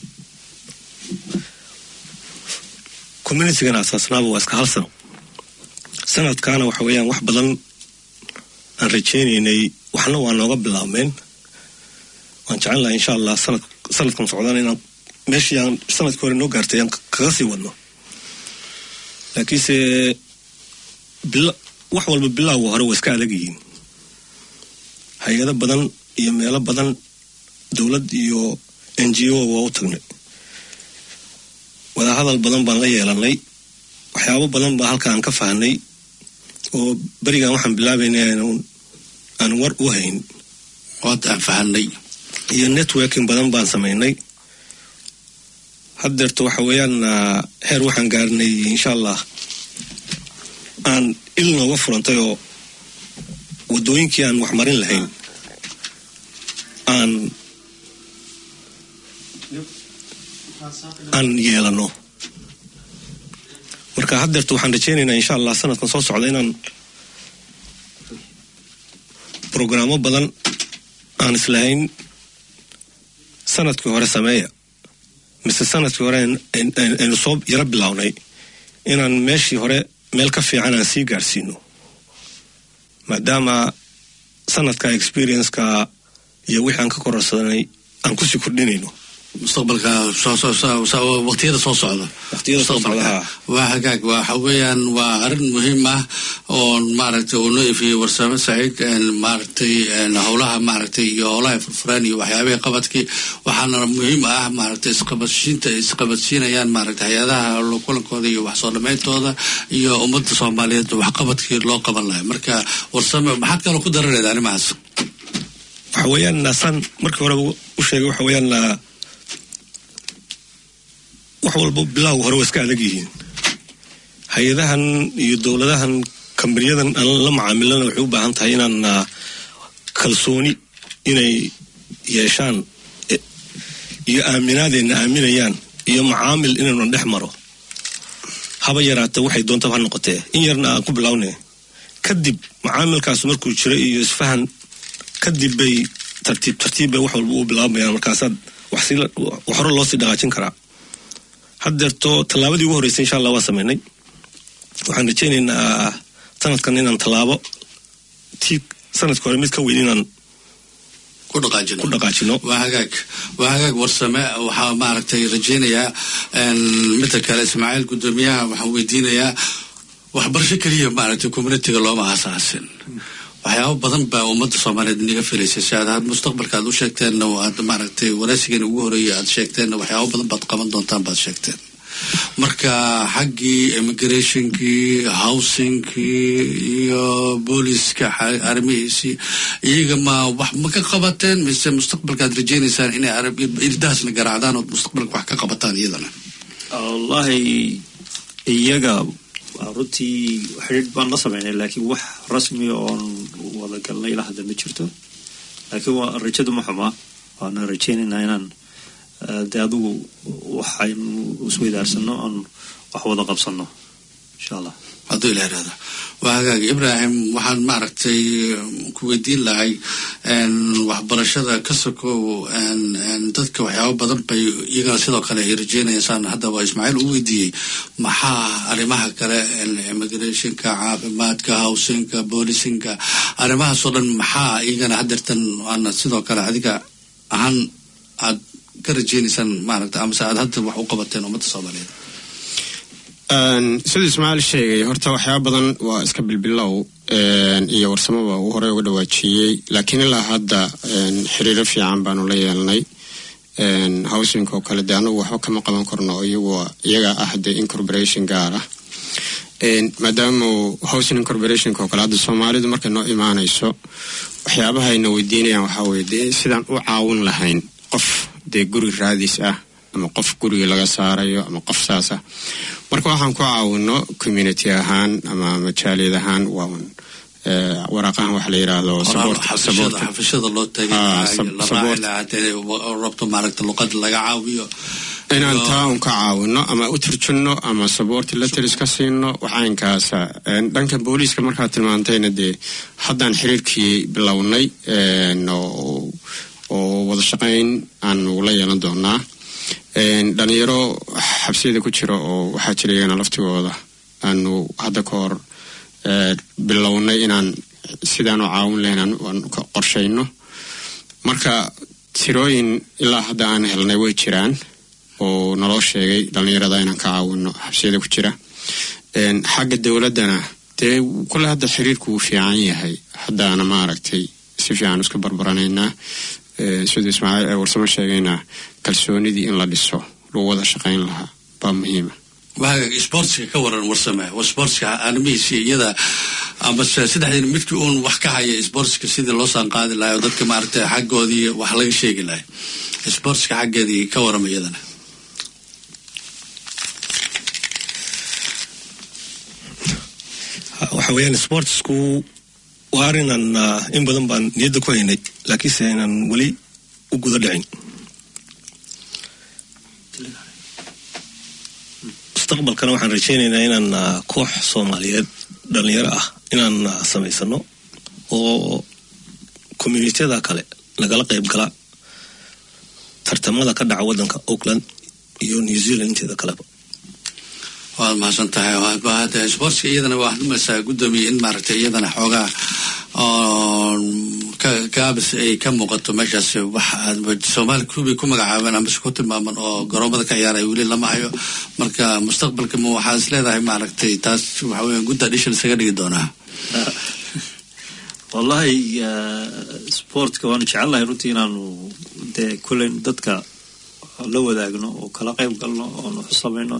communitigan asaasnaaba waa iska hal sano sanadkaana waxa weeyaan wax badan aan rajaynaynay waxna waa nooga bilaabmeen waan jecel lahay insha allah sanad sanadkan socdana inaan meeshii aan sanadkii hore noo gaartay aan kaga sii wadno laakiinse bila wax walba bilowga hore waa iska adag yihiin hay-ado badan iyo meelo badan dowlad iyo n g o waa u tagnay wadahadal badan baan la yeelanay waxyaabo badan baa halka aan ka fahnay oo berigan waxaan bilaabaynay aan- aan war u hayn ood aan fahanay iyo networking badan baan samaynay haddeerto waxa weeyaan ah, heer waxaan gaarnay insha allah aan il nooga furantay oo waddooyinkii aan wax marin lahayn aan aan yeelano marka haddeerto waxaan rajaynaynaa insha allah sanadkan soo socda inaan programmo badan aan islahayn sanadkii hore sameeya mise sanadkii hore aan- aan- aan- aynu soo yaro bilownay inaan meeshii hore meel ka fiican aan sii gaarsiino maadaama sanadka experienceka iyo wixii aan ka kororsadanay aan kusii kordhinayno mustaqbalka soo soo soo soo- waqtiyada soo socda Waqtiyada soo socda, Mustaqbalka. haa. waa hagaag waxa weeyaan waa arrin muhiim ah oo maaragtay uu noo ifiyey warsame saciid een, maaragtay een, howlaha maaragtay iyo howlaha furfuraan iyo waxyaabihii qabadkii waxaana muhiim ah maaragtay isqabadsiinta ay isqabadsiinayaan maaragtay hay-adaha kulankooda iyo wax soo dhammayntooda iyo ummadda soomaaliyeed waxqabadkii loo qaban lahay marka warsame maxaad kaloo ku daranayda arrimahaas waxa weeyaan saan markii horeba u sheegay waxa weeyaan ah, wax walba bilowga hore waa iska adag yihiin hay-adahan iyo dowladahan kambanyadan aan la macaamilana waxay u baahan tahay inaan ah, kalsooni inay yeeshaan eh, iyo aaminaadeenna aaminayaan iyo macaamil inaynu dhex maro haba yaraata waxay doontaba ha noqotee in yarna aan ku bilownay kadib macaamilkaas markuu jiro iyo isfahan kadib bay tartiib tartiib bay wax walba u bilaabayaan markaasaad wax si wax hore loo sii dhaqaajin karaa haddeerto tallaabadii ugu horreysay insha allah waan sameynay waxaan rajaynaynaa sanadkan inaan tallaabo tii sanadka hore mid ka weyn inaan ku dhaqaajino ku dhaqaajino waa hagaag waa hagaag warsame waxaa maaragtay rajaynayaa een, midda kale ismaaciil guddoomiyaha waxaan weydiinayaa waxbarasho keliya maaragtay communitiga looma asaasin waxyaabo badan baa ummadda soomaaliyeed inaga filaysay si aad had mustaqbalka aad u sheegteenna oo aad maaragtay waraysigan ugu horeeyay aad sheegteenna waxyaabo badan baad qaban doontaan baad sheegteen marka xaggii immigrationkii housingkii iyo booliska xa- arrimihiisii iyaga ma wax ma ka qabateen mise mustaqbalka aad rajaynaysaan inay arab- irdahaasna garaacdaan ood mustaqbalka wax ka qabataan iyadana wallahi iyaga runtii xidhiidh baan la sameynay laakiin wax rasmi oon wada galnay ilaa hadda ma jirto laakiin waa rajadu ma xumaa waana rajaynaynaa inaan eh, dee adigu waxaynu isweydaarsano oon wax wada qabsano insha allah hadduu ila irahda waa hagaag ibrahim waxaan maaragtay ku weydiin lahay waxbarashada ka sokow dadka waxyaabo badan bay iyagana sidoo kale ay rajeynaysaan haddaba ismaaciil uu weydiiyey maxaa arrimaha kale immigrationka caafimaadka hawsinka boolisinka arrimahaasoo dhan maxaa iyagana hadeertan waana sidoo kale adiga ahaan aad ka rajeynaysaan maaragta amase aad hadda wax u qabateen ummadda soomaaliyeed siduu ismaaciil sheegay horta waxyaaba badan waa iska bilbilow iyo warsamaba uu horey uga dhawaajiyey laakiin ilaa hadda xiriiro fiican baanu la yeelnay howsinka oo kale dee anagu waxba kama qaban karno iyagu iyaga ah dee incorporation gaar ah maadaama howsin incorporationka oo kale hadda soomaalidu markay noo imaanayso waxyaabaha ayna weydiinayaan waxaa weye dee sidaan u caawin lahayn qof dee guri raadis ah ama qof guriga laga saarayo ama qof saas ah marka waxaan ku caawino community ahaan ama majaaliyad ahaan waa un waraaqahan waxa la yidhaahdo xafishada loo tagayrabto maaragta luqada laga caawiyo inaan taa un ka caawino ama u turjunno ama saboorti letters ka siino waxaynkaasa dhanka booliiska markaad tilmaantayna dee haddaan xiriirkii bilownay oo wada shaqayn aanu la yeelan doonaa dhalinyaro xabsiyada ku jira oo waxaa jira iyagana laftigooda aanu hadda ka hor bilownay inaan sidaanu caawin lahayn aan qorshayno marka tirooyin ilaa hadda aan helnay way jiraan oo naloo sheegay dhalinyarada inaan ka caawino xabsiyada ku jira xagga dowladdana dee kule hadda xiriirku wuu fiican yahay haddaana maaragtay si fiican iska barbaranaynaa siduu ismaaciil warsamo sheegayna kalsoonidii in la dhiso lagu wada shaqayn lahaa baa muhiima waaga sportska ka waran warsame sportska arrimihiisi iyada amase saddexdiina midkii uun wax ka haya sportska sidii loo saan qaadi lahay oo dadka maaragtay xaggoodii wax laga sheegi lahay sportska xaggeedii ka warama iyadana waxa weeyaan sportsku waa arinan in badan baan niyadda ku haynay laakiinse aynan weli u guda dhicin mustaqbalkana waxaan rajaynaynaa inaan koox soomaaliyeed dhalinyaro ah inaan samaysano oo communitiyada kale lagala qayb gala tartamada ka dhaca waddanka auckland iyo new zealand inteeda kaleba waad mahadsan tahay sportska iyadana waa hadmaysaa guddoomiye in maaragtay iyadana xoogaa gaabis ay ka muuqato meeshaas wax soomaali kubii ku magacaabeen amase ku tilmaaman oo garoomada ka ciyaaraya weli lama hayo marka mustaqbalka ma waxaa is leedahay maaragtay taas waxa weya good addition isaga dhigi doonaa wallahi sportka waanu jecelnahay runtii inaanu dee kulen dadka la wadaagno oo kala qayb galno oonu xusamayno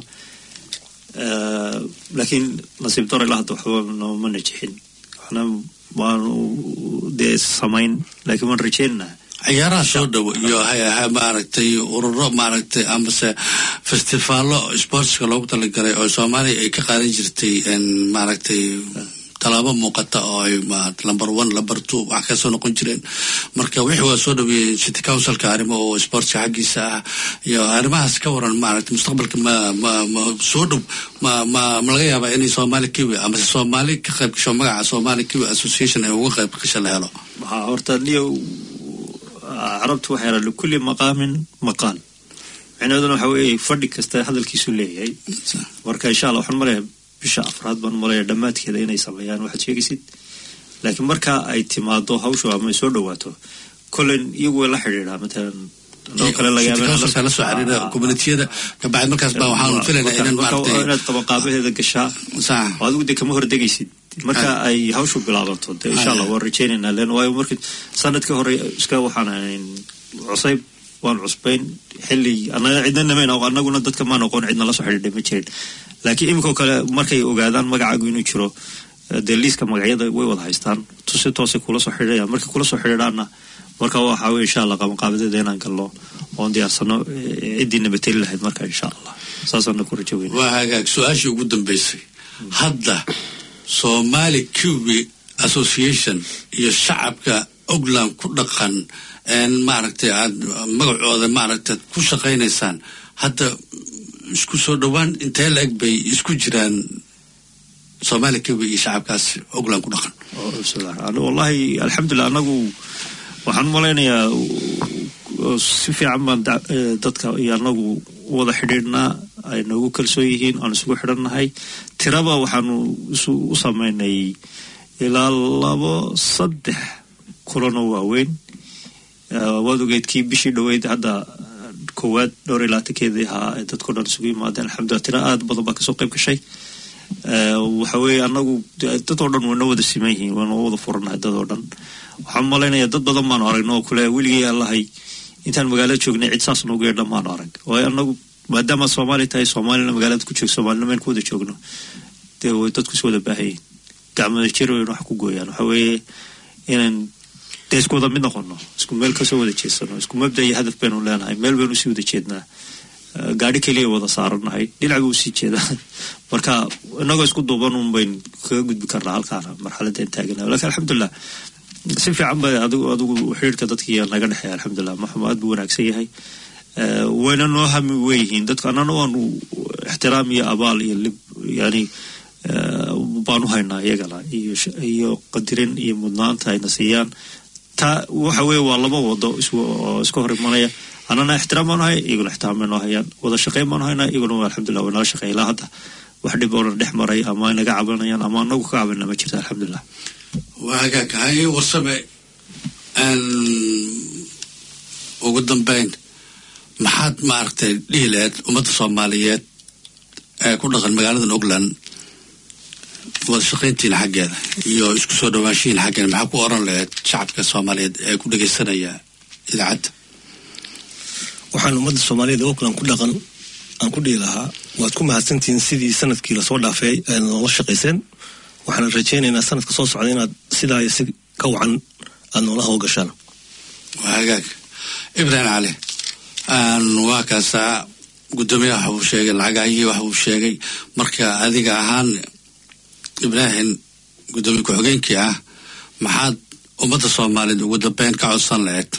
laakiin nasiib daro ilaa hadda waxba nooma najixin waxna waanu dee samayn laakiin waan rajeynaynaa ciyaaraha soo dhow iyo maaragtay ururo maaragtay amase festivaalo sportska loogu talagalay oo soomaaliya ay ka qaadan jirtay maaragtay talaabo muuqata oo ay number one number two wax kasoo noqon jireen marka wixii waa soo dhaweeyey city councilka arrimo oo sportska xaggiisa ah iyo arrimahaas ka waran maaragtay mustaqbalka ma ma ma soo dhow ma ma ma laga yaabaa inay soomaali kiwi amase soomaali ka qayb gasho magaca soomaali kiwi association ay uga qayb gasho la helo waxaa horta niyo carabtu waxay yidhaha likulli maqaamin maqaal micnaheeduna waxa weeye fadhi kasta hadalkiisu leeyahay marka insha allah waxaan maleeyahay bisha afraad baan maleeya dhammaadkeeda inay sameeyaan waxaad sheegaysid laakiin marka ay timaado hawshu ama ay soo dhawaato kolen iyagu way la xidhiidhaa matalan anoo kale laga yaaba la soo xiriira communitiyada kabacdi markaas baa waxaan filaynaa inaan maaragtay inaad qabaqaabaheeda gashaa sax oo adigu dee kama hordegaysid marka ay hawshu bilaabato dee insha allah waan rajaynaynaa len waayo markii sanadkii hore iska waxaan ahayn cusayb waan cusbayn xilli anaga cidna namayn anaguna dadka maan aqoon cidna la soo xidhiidhay ma jirin laakiin iminkao kale markay ogaadaan magacaagu inuu jiro dee liiska magacyada way wada haystaan si toosay kula soo xidhiidhayaan markay kula soo xidhiidhaanna marka waxaa weye insha allah qabanqaabadeeda inaan galno oon diyaarsano ciddii nabateli lahayd marka insha allah saasaana ku rajo weyna waa hagaag su-aashii ugu dambeysay hadda somali cubi association iyo shacabka ogland ku dhaqan maaragtay aad magacooda maaragtay ku shaqaynaysaan hadda isku soo dhowaan intee la eg bay isku jiraan soomaaliya kawi iyo shacabkaas ogland ku dhaqan wallahi alxamdulilah anagu waxaan u malaynayaa si fiican baan dadka iyo anagu wada xidhiidhnaa ay noogu kalsoon yihiin aan isugu xidhannahay tiraba waxaanu u samaynay ilaa labo saddex kulanoo waaweyn waad ogeyd kii bishii dhoweyd hadda koowaad dhowr iyo labaatankeedii ahaa ee dadkao dhan isugu yimaadeen alxamdulillah tira aada badan baa kasoo qayb gashay waxa weeye anagu dad oo dhan wayna wada siman yihiin waana wada furanahay dad oo dhan waxaan malaynayaa dad badan baanu aragno oo kule weligii allahay intaan magaalada joognay cid saas noogu yeedhan maanu arag waayo anagu maadaama soomaali tahay soomaalina magaalada ku joog soomaalina meel ku wada joogno dee way dadku is wada baahayiin gacmada jir wayn wax ku gooyaan waxa weeye inaan dee isku wada mid noqono isku meel kasoo wada jeedsano isku mabda iyo hadaf baynu leenahay meel baynu usii wada jeednaa gaari keliya wada saaranahay dhinac buu usii jeedaa marka inagoo isku duuban un bayn kaga gudbi karnaa halkaana marxaladeen taagana lakin alxamdulilah si fiican ba adigu adigu xiriirka dadkii naga dhexeeya alxamdulilah maxamed aad buu wanaagsan yahay wayna noo hami weyihiin dadku annana waanu ixtiraam iyo abaal iyo lib yani baanu haynaa iyagana iyo iyo qadirin iyo mudnaanta ayna siiyaan taa waxa weeye waa laba wado iska hor imanaya annana ixtiraam baanu hay iyaguna ixtiraam bay noo hayaan wada shaqeyn baanu haynaa iyaguna alxamdulilah way nala shaqeey ilaa hadda wax dhib oona dhex maray ama ay naga cabanayaan ama anagu ka cabanna ma jirta alxamdulilah waa hagaag haye warsame ugu dambeyn maxaad maaragtay dhihi laheyd ummadda soomaaliyeed ee ku dhaqan magaaladan ogland wada shaqayntiina xaggeeda iyo isku soo dhawaanshihiina xaggeeda maxaa ku oran laheyd shacabka soomaaliyeed ee ku dhegaysanaya idaacadda waxaan ummadda soomaaliyeed ogland ku dhaqan aan ku dhihi lahaa waad ku mahadsantihiin sidii sanadkii lasoo dhaafay aad noola shaqayseen waxaan rajaynaynaa sanadka soo socda inaad sidaa si ka wacan aada noola hawlgashaan waa hagaag ibrahim cali waa kaasaa guddoomiyaha waxa uu sheegay lacagahii waxa uu sheegay marka adiga ahaan ibraahim guddoomiye ku-xigeenkii ah maxaad ummadda soomaaliyeed ugu dambeyn ka codsan laheyd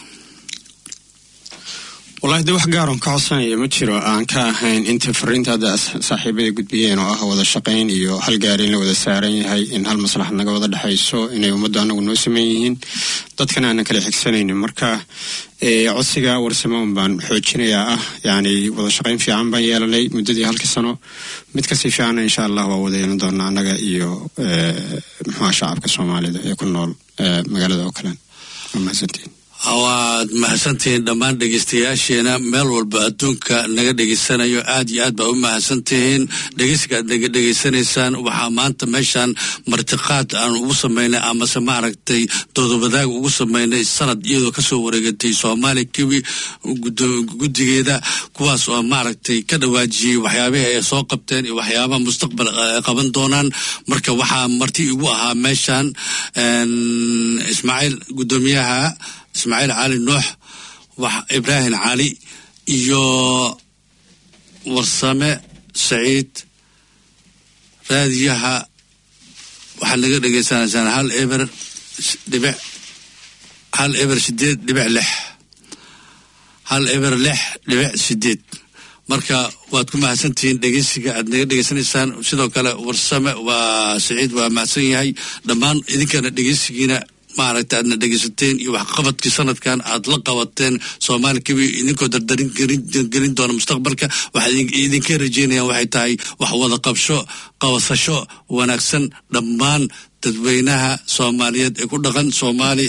wallahi dee wax gaaron ka codsanaya ma jiro aan ka ahayn inta fariinta hadda saaxiibada gudbiyeen oo ah wada shaqayn iyo hal gaari in la wada saaran yahay in hal maslaxad naga wada dhexayso inay ummaddu anagu noo sameyn yihiin dadkana aanan kala xigsanaynin marka codsiga warsamoon baan xoojinayaa ah yani wada shaqayn fiican baan yeelanay muddadii halkii sano mid kasii fiicana insha allah waa wada yeelan doonaa annaga iyo muxuha shacabka soomaalida ee ku nool magaalada oo kalen waa mahadsantiin waad mahadsantihiin dhammaan dhegeystayaasheena meel walba adduunka naga dhegeysanayo aad iyo aad baa u mahadsantihiin dhegeysiga aad naga dhegeysanaysaan waxaa maanta meeshaan martiqaad aan ugu samaynay amase maaragtay doodobadaag ugu samaynay sanad iyadoo kasoo wareegatay soomaaliya kiwi guddigeeda kuwaas oo maaragtay ka dhawaajiyey waxyaabihii ay soo qabteen iyo waxyaabaha mustaqbal qaban doonaan marka waxaa marti igu ahaa meeshaan ismaaciil guddoomiyaha ismaaciil cali nuux ibraahim cali iyo warsame saciid raadiyaha waxaad naga dhegeysanaysaan hal eber dhibic hal eber sideed dhibic lix hal eber lix dhibic sideed marka waad ku mahadsantihiin dhegeysiga aad naga dhegeysanaysaan sidoo kale warsame waa saciid waa mahadsan yahay dhammaan idinkana dhegeysigiina maaragta aadna dhegeysateen iyo waxqabadkii sanadkan aad la qabateen soomaali kabi idinkoo dardarin gelin doona mustaqbalka waxaa idinka rajeynayaan waxay tahay wax wada qabsho qabasasho wanaagsan dhammaan dadweynaha soomaaliyeed ee ku dhaqan soomaali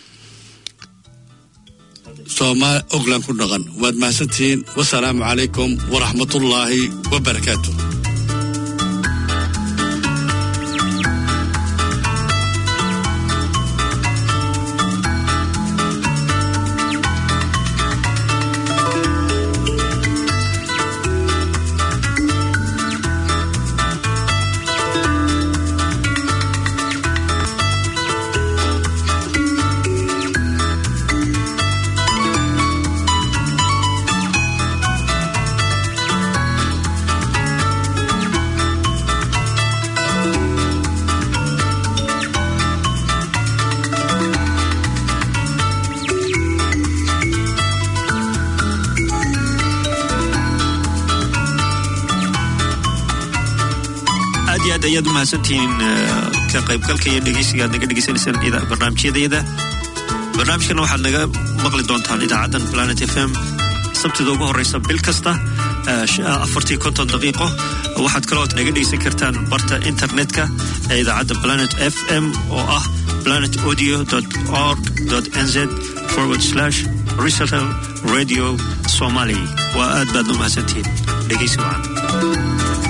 soomaali ogland ku dhaqan waad mahadsantihiin wasalaamu calaykum waraxmatullaahi wabarakaatu ayaad u mahadsantihiin ka qaybgalka iyo dhegeysiga aad naga dhegeysanaysaan barnaamijyadayada barnaamijkana waxaad naga maqli doontaan idaacaddan planet f m sabtida ugu horeysa bil kasta afartii konton daqiiqo waxaad kalooad naga dhegeysan kartaan barta internetka ee idaacadda planet f m oo ah planet audio org nz forward slash resetel radio somali waa aad baad u mahadsantihiin dhegeysi wacan